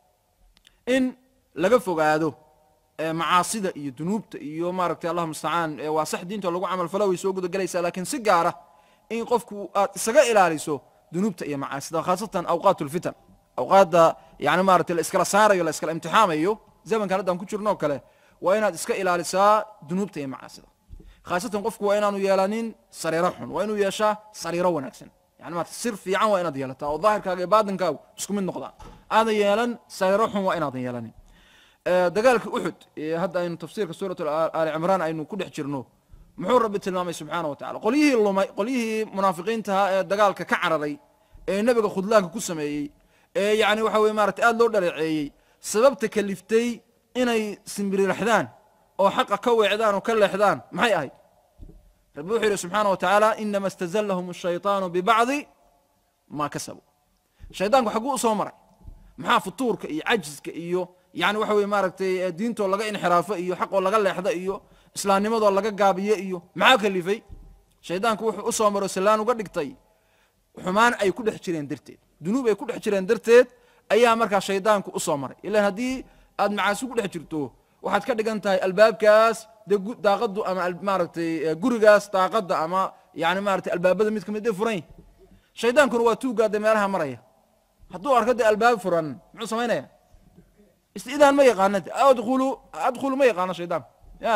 Speaker 2: in laga fogaado macaasida iyo dunuubta iyo maaragtay allah mustacaan waa sax diinta lagu camalfalo way soo gudagelaysaa laakiin si gaara in qofku aad isaga ilaaliso dunuubta iyo macaasida khaasatan awqaat lfitan awqaadda yani maratay la iskala saarayo la iskala imtixaamayo zamankan haddaan ku jirno o kale waa inaad iska ilaalisaa dunuubta iyo macaasida khaasatan qofku waa inaanu yeelanin sariiro xun waa inuu yeeshaa sariiro wanaagsan yani maarata sir fiican waa inaad yeelataa oo daahirkaaga iyo baatinkaagu isku mid noqdaan aadan yeelan sariiro xun waa inaadan yeelanin dagaalka uxud hadda aynu tafsiirka suurat aali cimraan aynu ku dhex jirno muxuu rabbi tilmaamay subxaana wa tacala qolyihii lumay qolyihii munaafiqiintaha ee dagaalka ka cararay ee nebiga khudlaanka ku sameeyey ee yani waxa weye maratay aada loo dhaleeceeyey sababta kaliftay inay simbiriraxdaan oo xaqa ka weecdaan oo ka leexdaan maxay ahayd rabbi wuxuu yidhi subxaana wa tacaala inama istazallahum ashayطaanu bibacdi maa kasabuu shaydaanku xagguu u soo maray maxaa futuurka iyo cajiska iyo yani waxa weye maaragtay diintoo laga inxiraafo iyo xaqoo laga leexda iyo islaamnimadoo laga gaabiye iyo maxaa kalifay shaydaanku wuxuu u soo maro sallaan uga dhigtay xumaan ay ku dhex jireen darteed dunuub ay ku dhex jireen darteed ayaa markaa shaydaanku u soo maray ilan haddii aad macaasi ku dhex jirto waxaad ka dhigan tahay albaabkaas dee daaqadu ama maaragtay gurigaas daaqada ama yani maratay albaabada mid kamid dee furan yahy shaydaankuna waa tuugaa dee meelaha maraya hadduu arko dee albaab furan muxuu samaynaya istidaan ma yaqaana adkhulu adkhulu ma yaqaano shaydaanku ya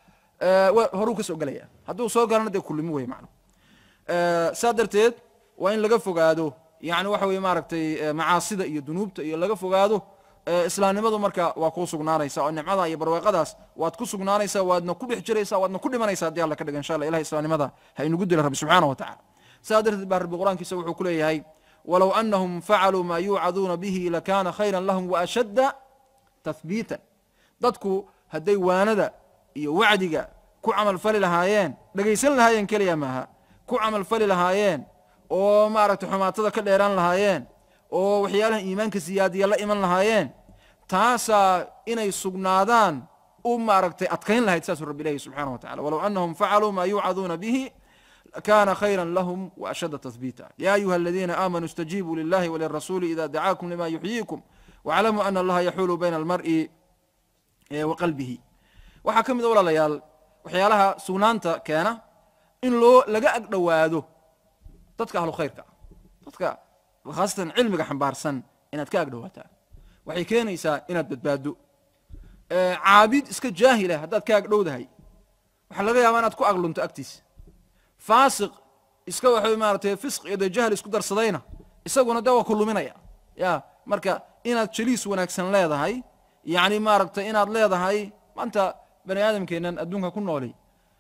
Speaker 2: horuu ka soo gelaya hadduu soo galana dee kulimi wey macna saa darteed waa in laga fogaado yani waxa weye maaragtay macaasida iyo dunuubta iyo laga fogaado islaamnimadu marka waa kuu sugnaanaysa oo nicmada iyo barweeqadaas waad ku sugnaanaysaa waadna ku dhex jiraysaa waadna ku dhimanaysa haddii alla ka dhiga insha allah ilahi islaamnimada ha inugu dila rabbi subxaana wa tacala saa darteed baa rabbi qur-aankiisa wuxuu ku leeyahay walow anahum facaluu maa yuucaduuna bihi lakana khayra lahum waashadda tahbiitan dadku hadday waanada iyo wacdiga ku camalfali lahaayeen dhegaysan lahaayeen keliya maaha ku camalfali lahaayeen oo maaragtay xumaatada ka dheeraan lahaayeen oo waxyaalaha iimaanka siyaadiya la iman lahaayeen taasaa inay sugnaadaan u maaragtay adkayn lahayd saasuu rabbi ilahi subxana wa tacala walow anahum facaluu maa yuucaduuna bihi kana khayra lahum waashadda tahbiita ya ayuha aladiina aamanuu istajiibuu lilahi walirasuuli ida dacaakum lima yuxyiikum waclamuu ana allaha yaxuulu bayna almar'i wa qalbihi waxaa ka mid a walaalayaal waxyaalaha sugnaanta keena in loo laga ag dhowaado dadka ahlu khayrka dadka khaasatan cilmiga xambaarsan inaad ka ag dhowaataa waxay keenaysaa inaad badbaado caabid iska jaahila haddaad ka ag dhowdahay waxaa laga yaabaa inaad ku aglunto agtiisa faasiq iska waxa maaratay fisq iyo dee jahl isku darsadayna isaguna dee waa ku luminaya ya marka inaad jaliis wanaagsan leedahay yani maaragtay inaad leedahay maanta bani aadamkeenan adduunka ku nooli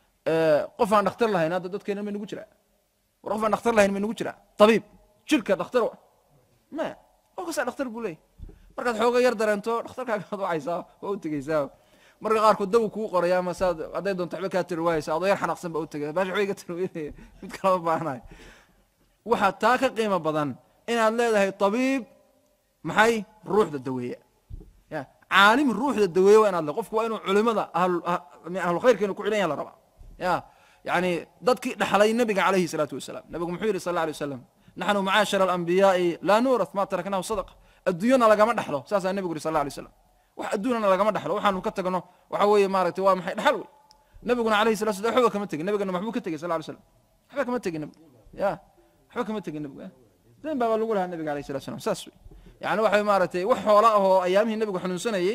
Speaker 2: qof aan dhakhtar lahayn hadda dadkeenan may nugu jiraa war qof aan dhakhtar lahayn may nugu jiraa tabiib jirka dhakhtar maya qof kastaa dhakhtar buu leeyay markaad xooga yar dareento dhakhtarkaagaad wacaysaa waa u tegeysaa marka qaarkood daw kuu qoraya ama saad hadday doonto waxba kaa tiri waayeysa adoo yar xanaaqsan baa u tegaya baash waxba iga tarweynaya mid kalama baahanayo waxaa taa ka qiimo badan inaad leedahay tabiib maxay ruuxda daweeya ya caalim ruuxda daweeya waa inaad le qofku waa inuu culimada ahlukhayrka inuu ku xidhan yaha la rabaa ya yani dadkii dhaxlay nabiga calayhi salaatu wasalaam nabigu muxuu yihi sal alla alay wasalam naxnu macaashara alambiyaai laa nuurath ma taraknahu sadaqa adduunyana lagama dhaxlo saasaa nebigu yiri sal alla alay wasalam wax adduunana lagama dhaxlo waxaanu ka tagno waxa weeye maaragtay waa maxay dhaxal wey nabiguna alayhi salatu salam waxba kama tegin nabigana maxbuu ka tegey sal ly slam waxba kama tegin nabigu ya waxba kama tegin nabigu dayn baaba lagu lahaa nabiga alayhi salatu salam saas wey yani waxa maaragtay wax xoola ahoo ayaamihii nabigu xanuunsanayey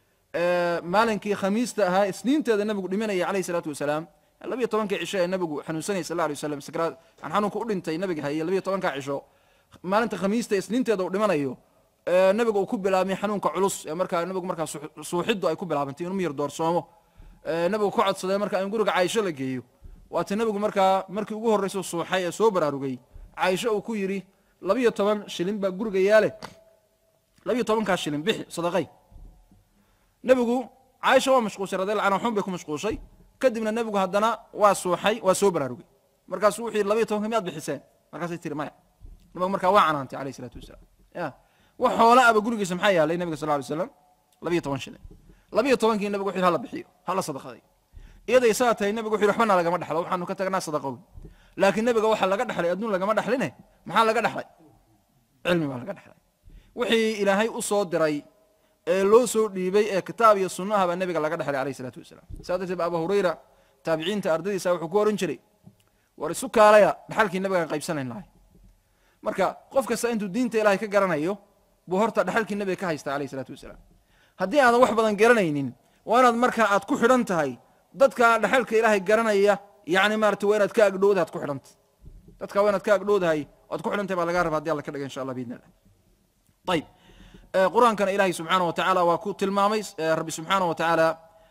Speaker 2: maalinkii khamiista ahaa isniinteeda nabigu dhimanayay alayhi salaatu wasalaam labiyo tobankii cisho ee nabigu xanuunsanayay sal alay wasalam sakraad aan xanuunka u dhintay nabiga hayay labiyo tobankaa cisho maalinta khamiista isniinteeda uu dhimanayo nabiga uu ku bilaabmay xanuunka culus ee markaa nabigu markaa suuxiddu ay ku bilaabantay inuu miyir doorsoomo nabigu ka codsaday marka in guriga caaisho la geeyo waata nabigu markaa markii ugu horreysa suuxay ee soo baraarugay caaisho uu ku yidhi labiyo toban shilin baa guriga yaale labiyo tobankaa shilin bixi sadaqay nebigu caaisha waa mashquulshay radiallahu anha waxun bay ku mashquulshay kadibna nebigu haddana waa suuxay waa soo baraarugay markaasuu wuxuu yidhi labayo tobanka miyaad bixiseen markaasay tiri maya nabigu markaa waa canaantay alayh isalaatu wasalaam ya wax xoola aba gurigiisa maxaa yaalay nabiga sal ly slam labayo toban shilin labayo tobankii nabigu wuxu yidhi hala bixiyo hala sadaqaday iyaday saa tahay nabigu wuxu yidhi waxbana lagama dhexlo waxaanu ka tagnaa sadaqowi laakiin nabiga waxa laga dhexlay adduun lagama dhexline maxaa laga dhexlay cilmi baa laga dhexlay wixii ilaahay u soo diray ee loo soo dhiibay ee kitaab iyo sunnaha baa nabiga laga dhexlay alayh isalaatu wasalaam saa darteed ba abu hurayra taabiciinta ardadiisa wuxuu ku oran jiray war isu kaalaya dhexalkii nabigaan qaybsanayn lahay marka qof kasta intuu diinta ilaahay ka garanayo buu horta dhexalkii nabiga ka haysta alayh isalaatu wasalaam haddii aadan wax badan garanaynin waa inaad marka aad ku xidhan tahay dadka dhexalka ilaahay garanaya yani maarata waa inaad ka agdhowdahay ad ku xidhantay dadka waa inaad ka agdhowdahay oad ku xidhantahay baa laga raba hadi alla ka dhiga insha allah biidn illah ayib qur-aankana ilaahay subxaana wa tacaala waa ku tilmaamay rabbi subxaana wa tacaala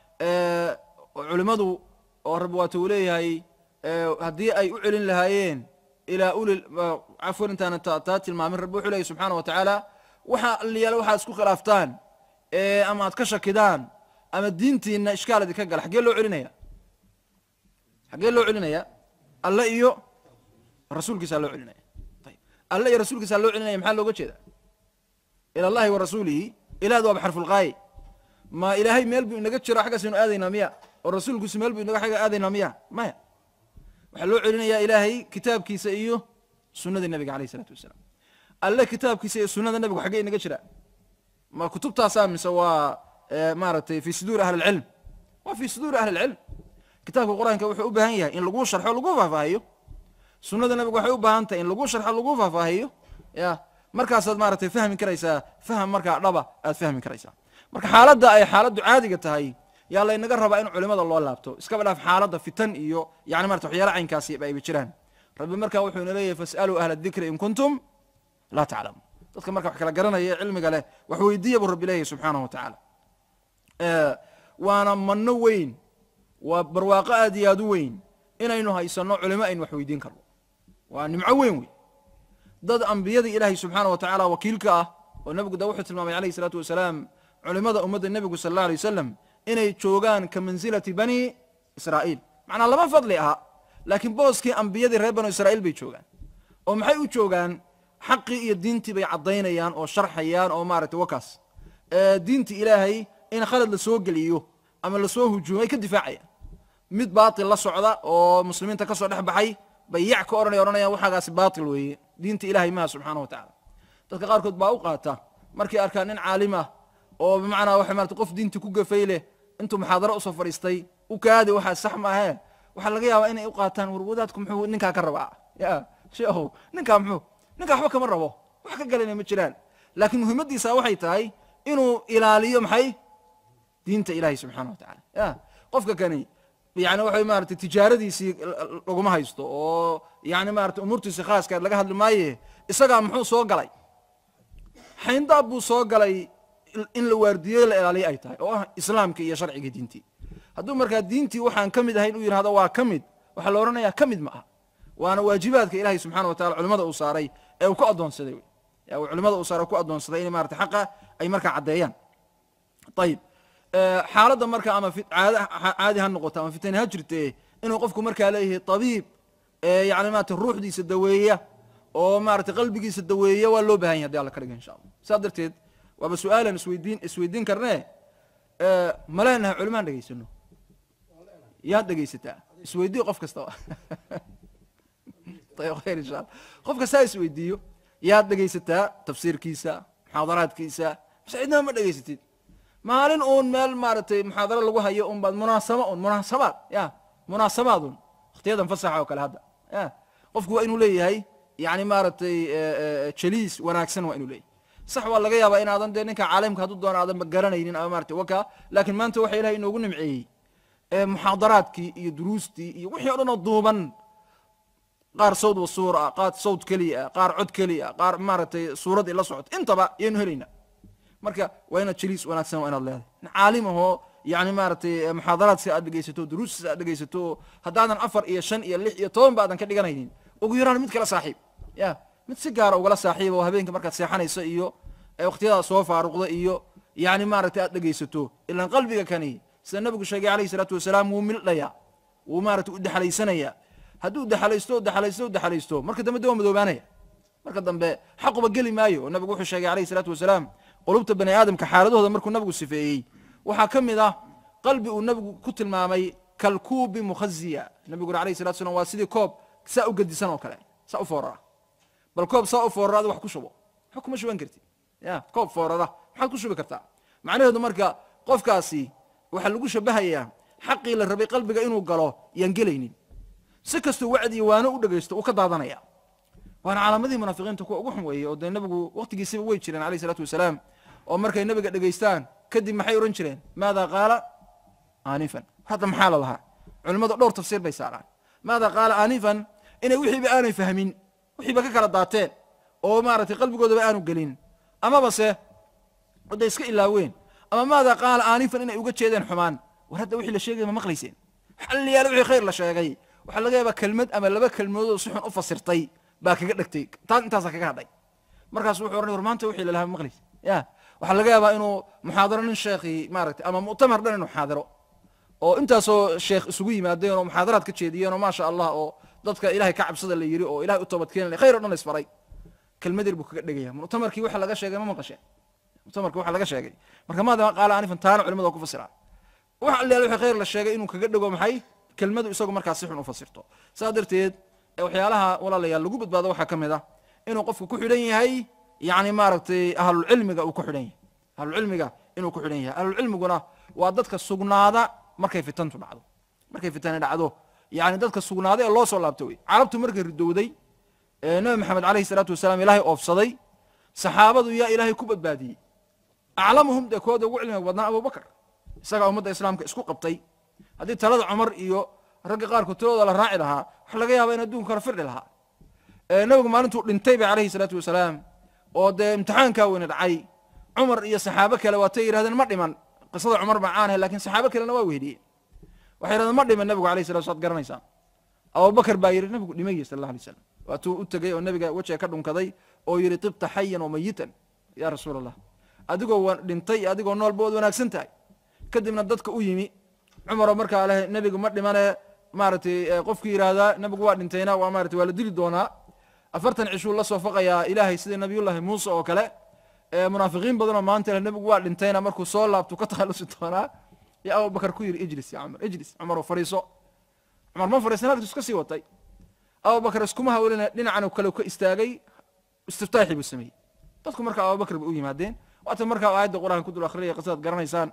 Speaker 2: culimmadu oo rabbi waata uu leeyahay haddii ay u celin lahaayeen ilaa uli cafwan intaana taa tilmaamin rabbi wuxuu leeyahy subxaana wa tacaala waxa alliyaala waxaad isku khilaaftaan ama aad ka shakidaan ama diintiina ishkaal idinka gala xaggee loo celinaya xaggee loo celinaya alle iyo rasuulkiisaa loo celinaya ayib alle iyo rasuulkiisaa loo celinaya maxaa looga jeeda ila allahi wa rasuulihi ilaahdu waaba xarfulqaaye ma ilaahay meel buu inaga jiro xaggaasaynu aadaynaa miya oo rasuulkiisu meel buu inaga xagga aadaynaa miya maya waxaa loo celinayaa ilaahay kitaabkiisa iyo sunnada nebiga alayh isalaatu wasalaam alle kitaabkiisa iyo sunnada nebigu xaggee inaga jira ma kutubtaasaa mise waa maaragtay fi suduuri ahli lcilm waa fi suduuri ahli lcilm kitaabka qur-aanka wuxuu u baahan yahay in lagu sharxo lagu faahfaahiyo sunnada nebigu waxay u baahan tahay in lagu sharxo lagu faahfaahiyo ya markaasaad maaragtay fahmi karaysaa faham markaa dhaba aad fahmi karaysaa marka xaaladda ay xaaladdu caadiga tahay yaa laynaga rabaa in culimada loo laabto iskaba dhaaf xaaladda fitan iyo yani marata waxyaala caynkaasi ayba jiraan rabbi markaa wuxuu ina leeyahay fas'aluu ahla dikri in kuntum laa taclamuun dadka marka wax kala garanaya ee cilmiga leh wax weydiiya buu rabbi leeyahay subxaanahu wa tacaala waana manno weyn waa barwaaqo aad iyo aad u weyn inaynu haysanno culimo aynu wax weydiin karno waa nimco weyn wey dad ambiyadii ilaahay subxaana wa tacaala wakiilka ah oo nebigu da wuxuu tilmaamay alayh isalaatu wasalaam culimada ummadda nebigu sal alla alay wasalam inay joogaan ka mansilati bani israa'iil macnaa lama fadli aha laakiin booskii ambiyadii reer banu israa'iil bay joogaan oo maxay u joogaan xaqii iyo diintii bay caddaynayaan oo sharxayaan oo maaragtay wakaas diintii ilaahay in khalad la soo geliyo ama lasoo hujuumay ka difaacayaan mid baatil la socda oo muslimiinta ka soo dhex baxay bay yac ka odhanaya odhanayaan waxaagaasi baatil weeye diinta ilahay maha subxaana wa tacala dadka qaarkood baa u qaata markay arkaan nin caalim ah oo bimacnaa waxa marata qof diinta ku gafay leh intuu muxaadaro usoo fadhiistay u kaadi waxaa sax maahee waxaa laga yaabaa inay u qaataan war wadaadku muxuu ninkaa ka rabaa ya sheehow ninkaa muxuu ninkaa waxba kama rabo wax ka galayna ma jiraan laakiin muhiimadiisa waxay tahay inuu ilaaliyo maxay diinta ilahay subxana wa tacala ya qofka kani yani waxa maarata tijaaradiisii laguma haysto oo yani maarata umuurtiisi khaaska laga hadli maaye isagaa muxuu soo galay xayndaab buu soo galay in la waardiyo la ilaaliyo ay tahay oo ah islaamka iyo sharciga diintii hadduu markaa diintii waxaan ka mid ahayn u yidhahdo waa ka mid waxaa la odhanayaa ka mid ma aha waana waajibaadka ilahay subxana wa tacala culimada uu saaray ee uu ku addoonsaday wy culimada uu saaray ku addoonsaday inay marata xaqa ay markaa caddeeyaan ayib xaaladda marka ama caadi ha noqoto ama fitani ha jirte inuu qofku markaa leeyahay tabiib yani maarata ruuxdiisa daweeya oo maarata qalbigiisa daweeya waa loo bahan yahy hadi alla ka dhiga insha allah saas darteed waaba su-aalan isweydiin isweydiin karnee ma leenahay culimaan dhegaysano yaad dhegaysataa isweydii qof kastaba ayb khayr insha allah qof kastaa isweydiiyo yaad dhegaysataa tafsiirkiisa muxaadaraadkiisa mase cidnaba ma dhegaysatid maalin uun meel maaragtay muxaadaro lagu hayo un baad munaasaba un munaasabaad ya munaasabaad un wakhtiyadan fasaxa oo kale hadda ya qofku waa inuu leeyahay yani maaragtay jaliis wanaagsan waa inuu leeyahay sax waa laga yaabaa inaadan dee ninka caalimka hadduu doono aadan garanaynin ama maratay waka laakiin maanta waxa ilahay inoogu nimceeyey muxaadaraadkii iyo duruustii iyo wixii o dhan oo duuban qaar sawd wa suur ah qaar sawd keliya ah qaar cod keliya ah qaar maaragtay suuraddii la socoto intaba yaynu helaynaa marka waa inaad jaliis wanaagsan waa inaad leedahay caalim ahoo yani maaragtay muxaadaraadsi aad dhegaysato duruustiis aad dhegaysato haddaadan afar iyo shan iyo lix iyo toban ba aadan ka dhiganaynin ugu yaraan mid kala saaxiib ya mid si gaara ugala saaxiiba oo habeenka markaad seexanayso iyo wakhtiyadaad soo faaruqda iyo yani maaragtay aad dhegaysato ilaan qalbiga kani sida nabigu sheegay alayhi salaatu wasalaam wuu mildhayaa wuu maaragtay u dexalaysanayaa hadduu dexalaysto o dexalaysto o dexalaysto marka dambe de waa madoobaanaya marka dambe xaquba geli maayo oo nabigu wuxuu sheegay alayhi salaatu wasalaam qulubta bani aadamka xaaladahooda markuu nabigu sifeeyey waxaa ka mid ah qalbi uu nabigu ku tilmaamay kalkuubi mukhaziya nabigu uri alayhi salatu salam waa sidii koob saa u gedisan oo kale saa u foorara bal koob saa u foorara adi wax ku shubo waxba kuma shuban kartid ya koob foorara maxaad ku shubi kartaa macnaheedu marka qofkaasi waxaa lagu shabahayaa xaqii la rabay qalbiga inuu galo yaan gelaynin si kastuu wacdi iyo waano u dhegaysto uu ka daadanaya waana calaamadihii munaafiqiinta kuwa ugu xun weeye oo dee nabigu waqtigiisiba way jireen alayh isalaatu wasalaam oo markay nabiga dhegaystaan kadib maxay odhan jireen maada qaala aanifan hadda maxaa la lahaa culimmadu dhowr tafsiir bay saaraan maada qaala aanifan inay wixiiba aanay fahmin wixiiba ka kala daateen oo maaragtay qalbigoodaba aanu gelin amaba se oday iska ilaaween ama maada qaala aanifan inay uga jeedeen xumaan war hadda wixii la sheegay ma maqlayseen xalliyaal wixii khayr la sheegay waxaa laga yaabaa kelmad ama laba kelmadood oo si xun u fasirtay baa kaga dhegtay taas intaasaa kaga hadhay markaas wuxuu ohanay war maanta wixii lalahaa ma maqlaysa ya waxaa laga yaabaa inuu muxaadaro nin sheekhii maaragtay ama mu'tamar dhan inuu xaadiro oo intaasoo sheekh isugu yimaadeen oo muxaadaraad ka jeediyeen oo maasha allah oo dadka ilahay ka cabsada la yiri oo ilahay u toobadkeen khayr o dhan la isfaray kelmad yar buu kaga dhegaya mu'tamarkii waxa laga sheegay ma maqasheen mu'tamarkii waxa laga sheegay marka maadama qaala anifan taana culimadu waa ku fasiraan wax allaal wixii khayr la sheegay inuu kaga dhego maxay kelmadu isagu markaas si xun u fasirto saas darteed waxyaalaha walaalayaal lagu badbaado waxaa ka mid ah inuu qofku ku xidhan yahay yani maaragtay ahlulcilmiga uu ku xidhan yahay ahlulcilmiga inuu ku xidhan yahay ahlulcilmiguna waa dadka sugnaada markay fitantu dhacdo markay fitani dhacdo yani dadka sugnaada ee loo soo laabto wey carabtu markay ridowday ee nabi maxamed alayhi salaatu wasalaam ilaahay oofsaday saxaabadu yaa ilaahay ku badbaadiyey aclamuhum dee kooda ugu cilmiga badnaa abubakar isagaa ummadda islaamka isku qabtay haddii talada cumar iyo ragga qaarkood tiladooda la raaci lahaa waxa laga yaaba in adduunka kala firdhi lahaa nabigu maalintuu dhintay ba alayhi salaatu wasalaam oo dee imtixaankaa weyne dhacay cumar iyo saxaabo kale waatay yidhahdeen ma dhiman qisada cumar baa caanahay lakin saxaabo kalena waa wehdiyeen waxay yidhahdeen ma dhiman nabigu alayh salatu waad garanaysaan abubakar baa yidhi nabigu dhimay sal allah alay slam waatuu u tegey oo nabiga wejiga ka dhunkaday oo yidhi tibta xayan wa mayitan ya rasuul allah adigoo dhintay iyo adigoo noolba waad wanaagsan tahay kadibna dadka u yimi cumaroo markaa leh nebigu ma dhimane maaragtay qofkii yidhaahdaa nebigu waa dhintayna waa maratay waa la dili doonaa afartan cishuu la soo faqayaa ilaahay sida nabiyullahi muuse oo kale munaafiqiin badanoo maanta leh nebigu waa dhintayna markuu soo laabtu ka takhalusi doonaa ya abubakar ku yidhi ijlis ya cumar ijlis cumaroo fadhiiso cumar ma fadhiisan halkiisu iska sii watay abubakar iskuma hawlina dhinacan kale ka istaagay istiftaaxii buu sameeyey dadku marka abubakar bay u yimaadeen waata markaa aayadda qur-aanka ku dul akhriyay qisadaad garanaysaan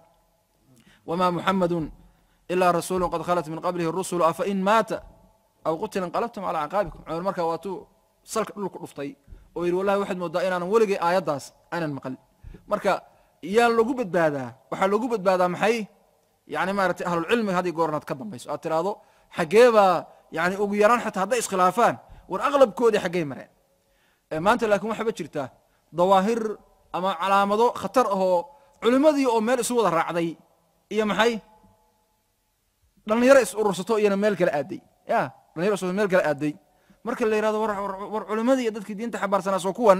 Speaker 2: wma muxamadu ilaa rasuulu qad khalat min qablihi rusulu afain maata aw qutila inqalabtum calaa caqaabikum cumar markaa waatuu salka dhulku dhuftay oo yidhi wallahi waxaad moodaa inaanan weligay aayaddaas aanan maqal marka yaa lagu badbaadaa waxaa lagu badbaadaa maxay yani maratay ahlulcilmiga haddii goornaad ka dambayso aad tiraahdo xaggee baa yani ugu yaraan xataa hadday iskhilaafaan war aqlabkoodii xaggey mareen maanta laakiin waxaaba jirta dawaahir ama calaamado khatar ahoo culimmadii oo meel isu wada raacday iyo maxay dhalinyaro is urursato iyana meel kale aaday ya dhalinyaro is meel kale aaday marka la yihahdo war culimadii iyo dadkii diinta xabaarsanaa soo kuwan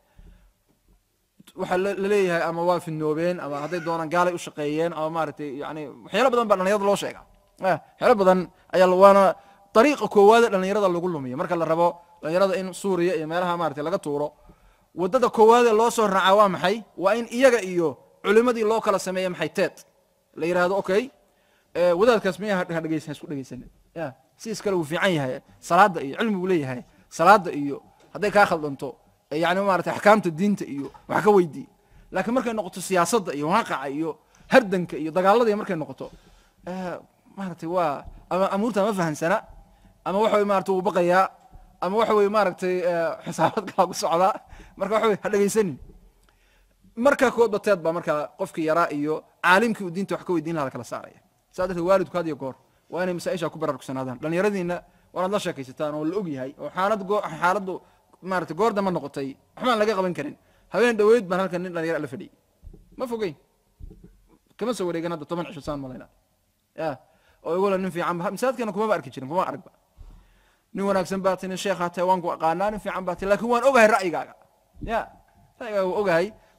Speaker 2: waxaa laleeyahay ama waa fidnoobeen ama hadday doonaan gaalay u shaqeeyeen ama maaragtay yani waxyaalo badan baa dhalinyarada loo sheega waxyaalo badan ayaa waana dariiqa koowaade dhalinyarada lagu lumiyo marka la rabo dhalinyarada in suuriya iyo meelaha maratay laga tuuro wadada koowaade loo soo raacaa waa maxay waa in iyaga iyo culimadii loo kala sameeya maxay teed la yihahdo okay wadaadkaas miya hadhegeysan isku dhegeysanin ya sidiis kale wuu fiican yahay salaada iyo cilmi buu leeyahay salaada iyo hadday kaa khaldanto yani maratay axkaamta diinta iyo wax ka weydii laakiin markay noqoto siyaasadda iyo waaqaca iyo hardanka iyo dagaalada markay noqoto maratay waa ama amuurta ma fahansana ama waxa wey maratay wuu baqayaa ama waxa wey maaragtay xisaabad kalaa ku socdaa marka waxa wey ha dhegeysanin markaa koodba teed baa markaa qofkii yaraa iyo caalimkii uu diinta wax ka weydiin laha kala saaraya saa darteed waalidku had iyo goor waa inay masaaisha ku baraarugsanaadaan dhalinyaradiina waanaad la sheekaysataan oo la og yahay oo xaalad goo xaaladdu maratay goor damba noqotay waxbaan laga qaban karin habeen dhaweyd baan halkan nin dhalinyara la fadhiyay ma fogeyn kama soo wareegan hadda toban cisho saan malayna ya oo igula nin fiican masaajidkana kumaba arki jirin kuma aragba nin wanaagsan baa ti nin sheekhaa tahay waan ku aqaanaa nin fiican baa ti lakin waan ogahay ra'yigaaga ya ra'yigaaga waa ogahay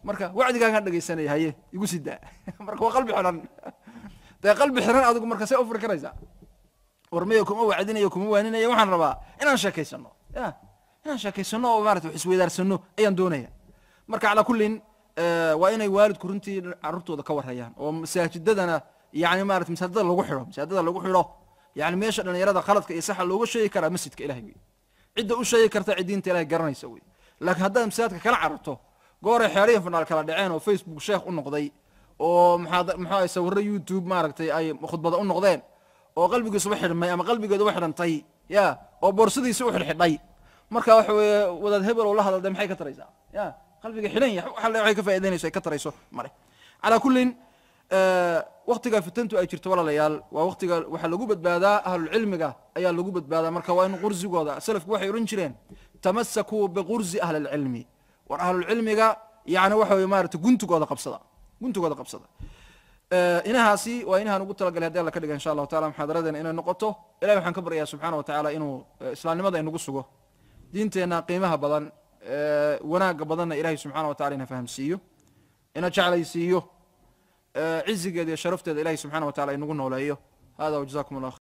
Speaker 2: marka wacdigaagaan dhegaysanaya haye igu sii daa marka waa qalbi xiran dee qalbi xiran adigu marka see u furi karaysaa warmaya kuma wacdinayo kuma waaninaya waxaan rabaa inaan sheekaysano ya inaan sheekaysano oo maarata wax isweydaarsano ayaan doonaya marka calaa kullin waa inay waalidku runtii carruurtooda ka warhayaan oo masaajidadana yani maarata masaajidada lagu xidho masaajidada lagu xidho yani meesha dhalinyarada khaladka iyo saxa looga sheegi karaa masjidka ilahay wey cidda u sheegi karta cidiinta ilahay garanaysa wey laakiin haddaad masaajidka kala cararto gooray xeerihi fanaal kala dhaceen oo facebook sheekh u noqday oo maxaa muxuu ahay sawirro youtube maaragtay ay khudbada u noqdeen oo qalbigiisuba xidhmay ama qalbigeeduba xidhantay ya oo boorsadiisi u xidhxidhay marka waxa weeye wadaad hebel oo la hadalday maxay ka taraysaa ya qalbiga xidhan yahay waxa waxay ka faa'idaynayso ay ka tarayso male calaa kullin waktiga fitantu ay jirto walaalayaal waa waktiga waxaa lagu badbaadaa ahlulcilmiga ayaa lagu badbaadaa marka waa in qursigooda salafku waxay odhan jireen tamasakuu biqursi ahli lcilmi war ahlulcilmiga yani waxa weye maarata guntigooda qabsada guntigooda qabsada inahaasi waa inahaan ugu talagalay haddi alla ka dhiga insha allahu taala muxaadaradeena inay noqoto ilahi waxaan ka baryayaa subxaana wa tacaala inuu islaamnimada inagu sugo diinteenna qiimaha badan wanaagga badanna ilahay subxana wa tacala ina fahamsiiyo ina jeclaysiiyo cizigeeda iyo sharafteeda ilahay subxana wa tacala inagu nooleeyo hada wjazakum allah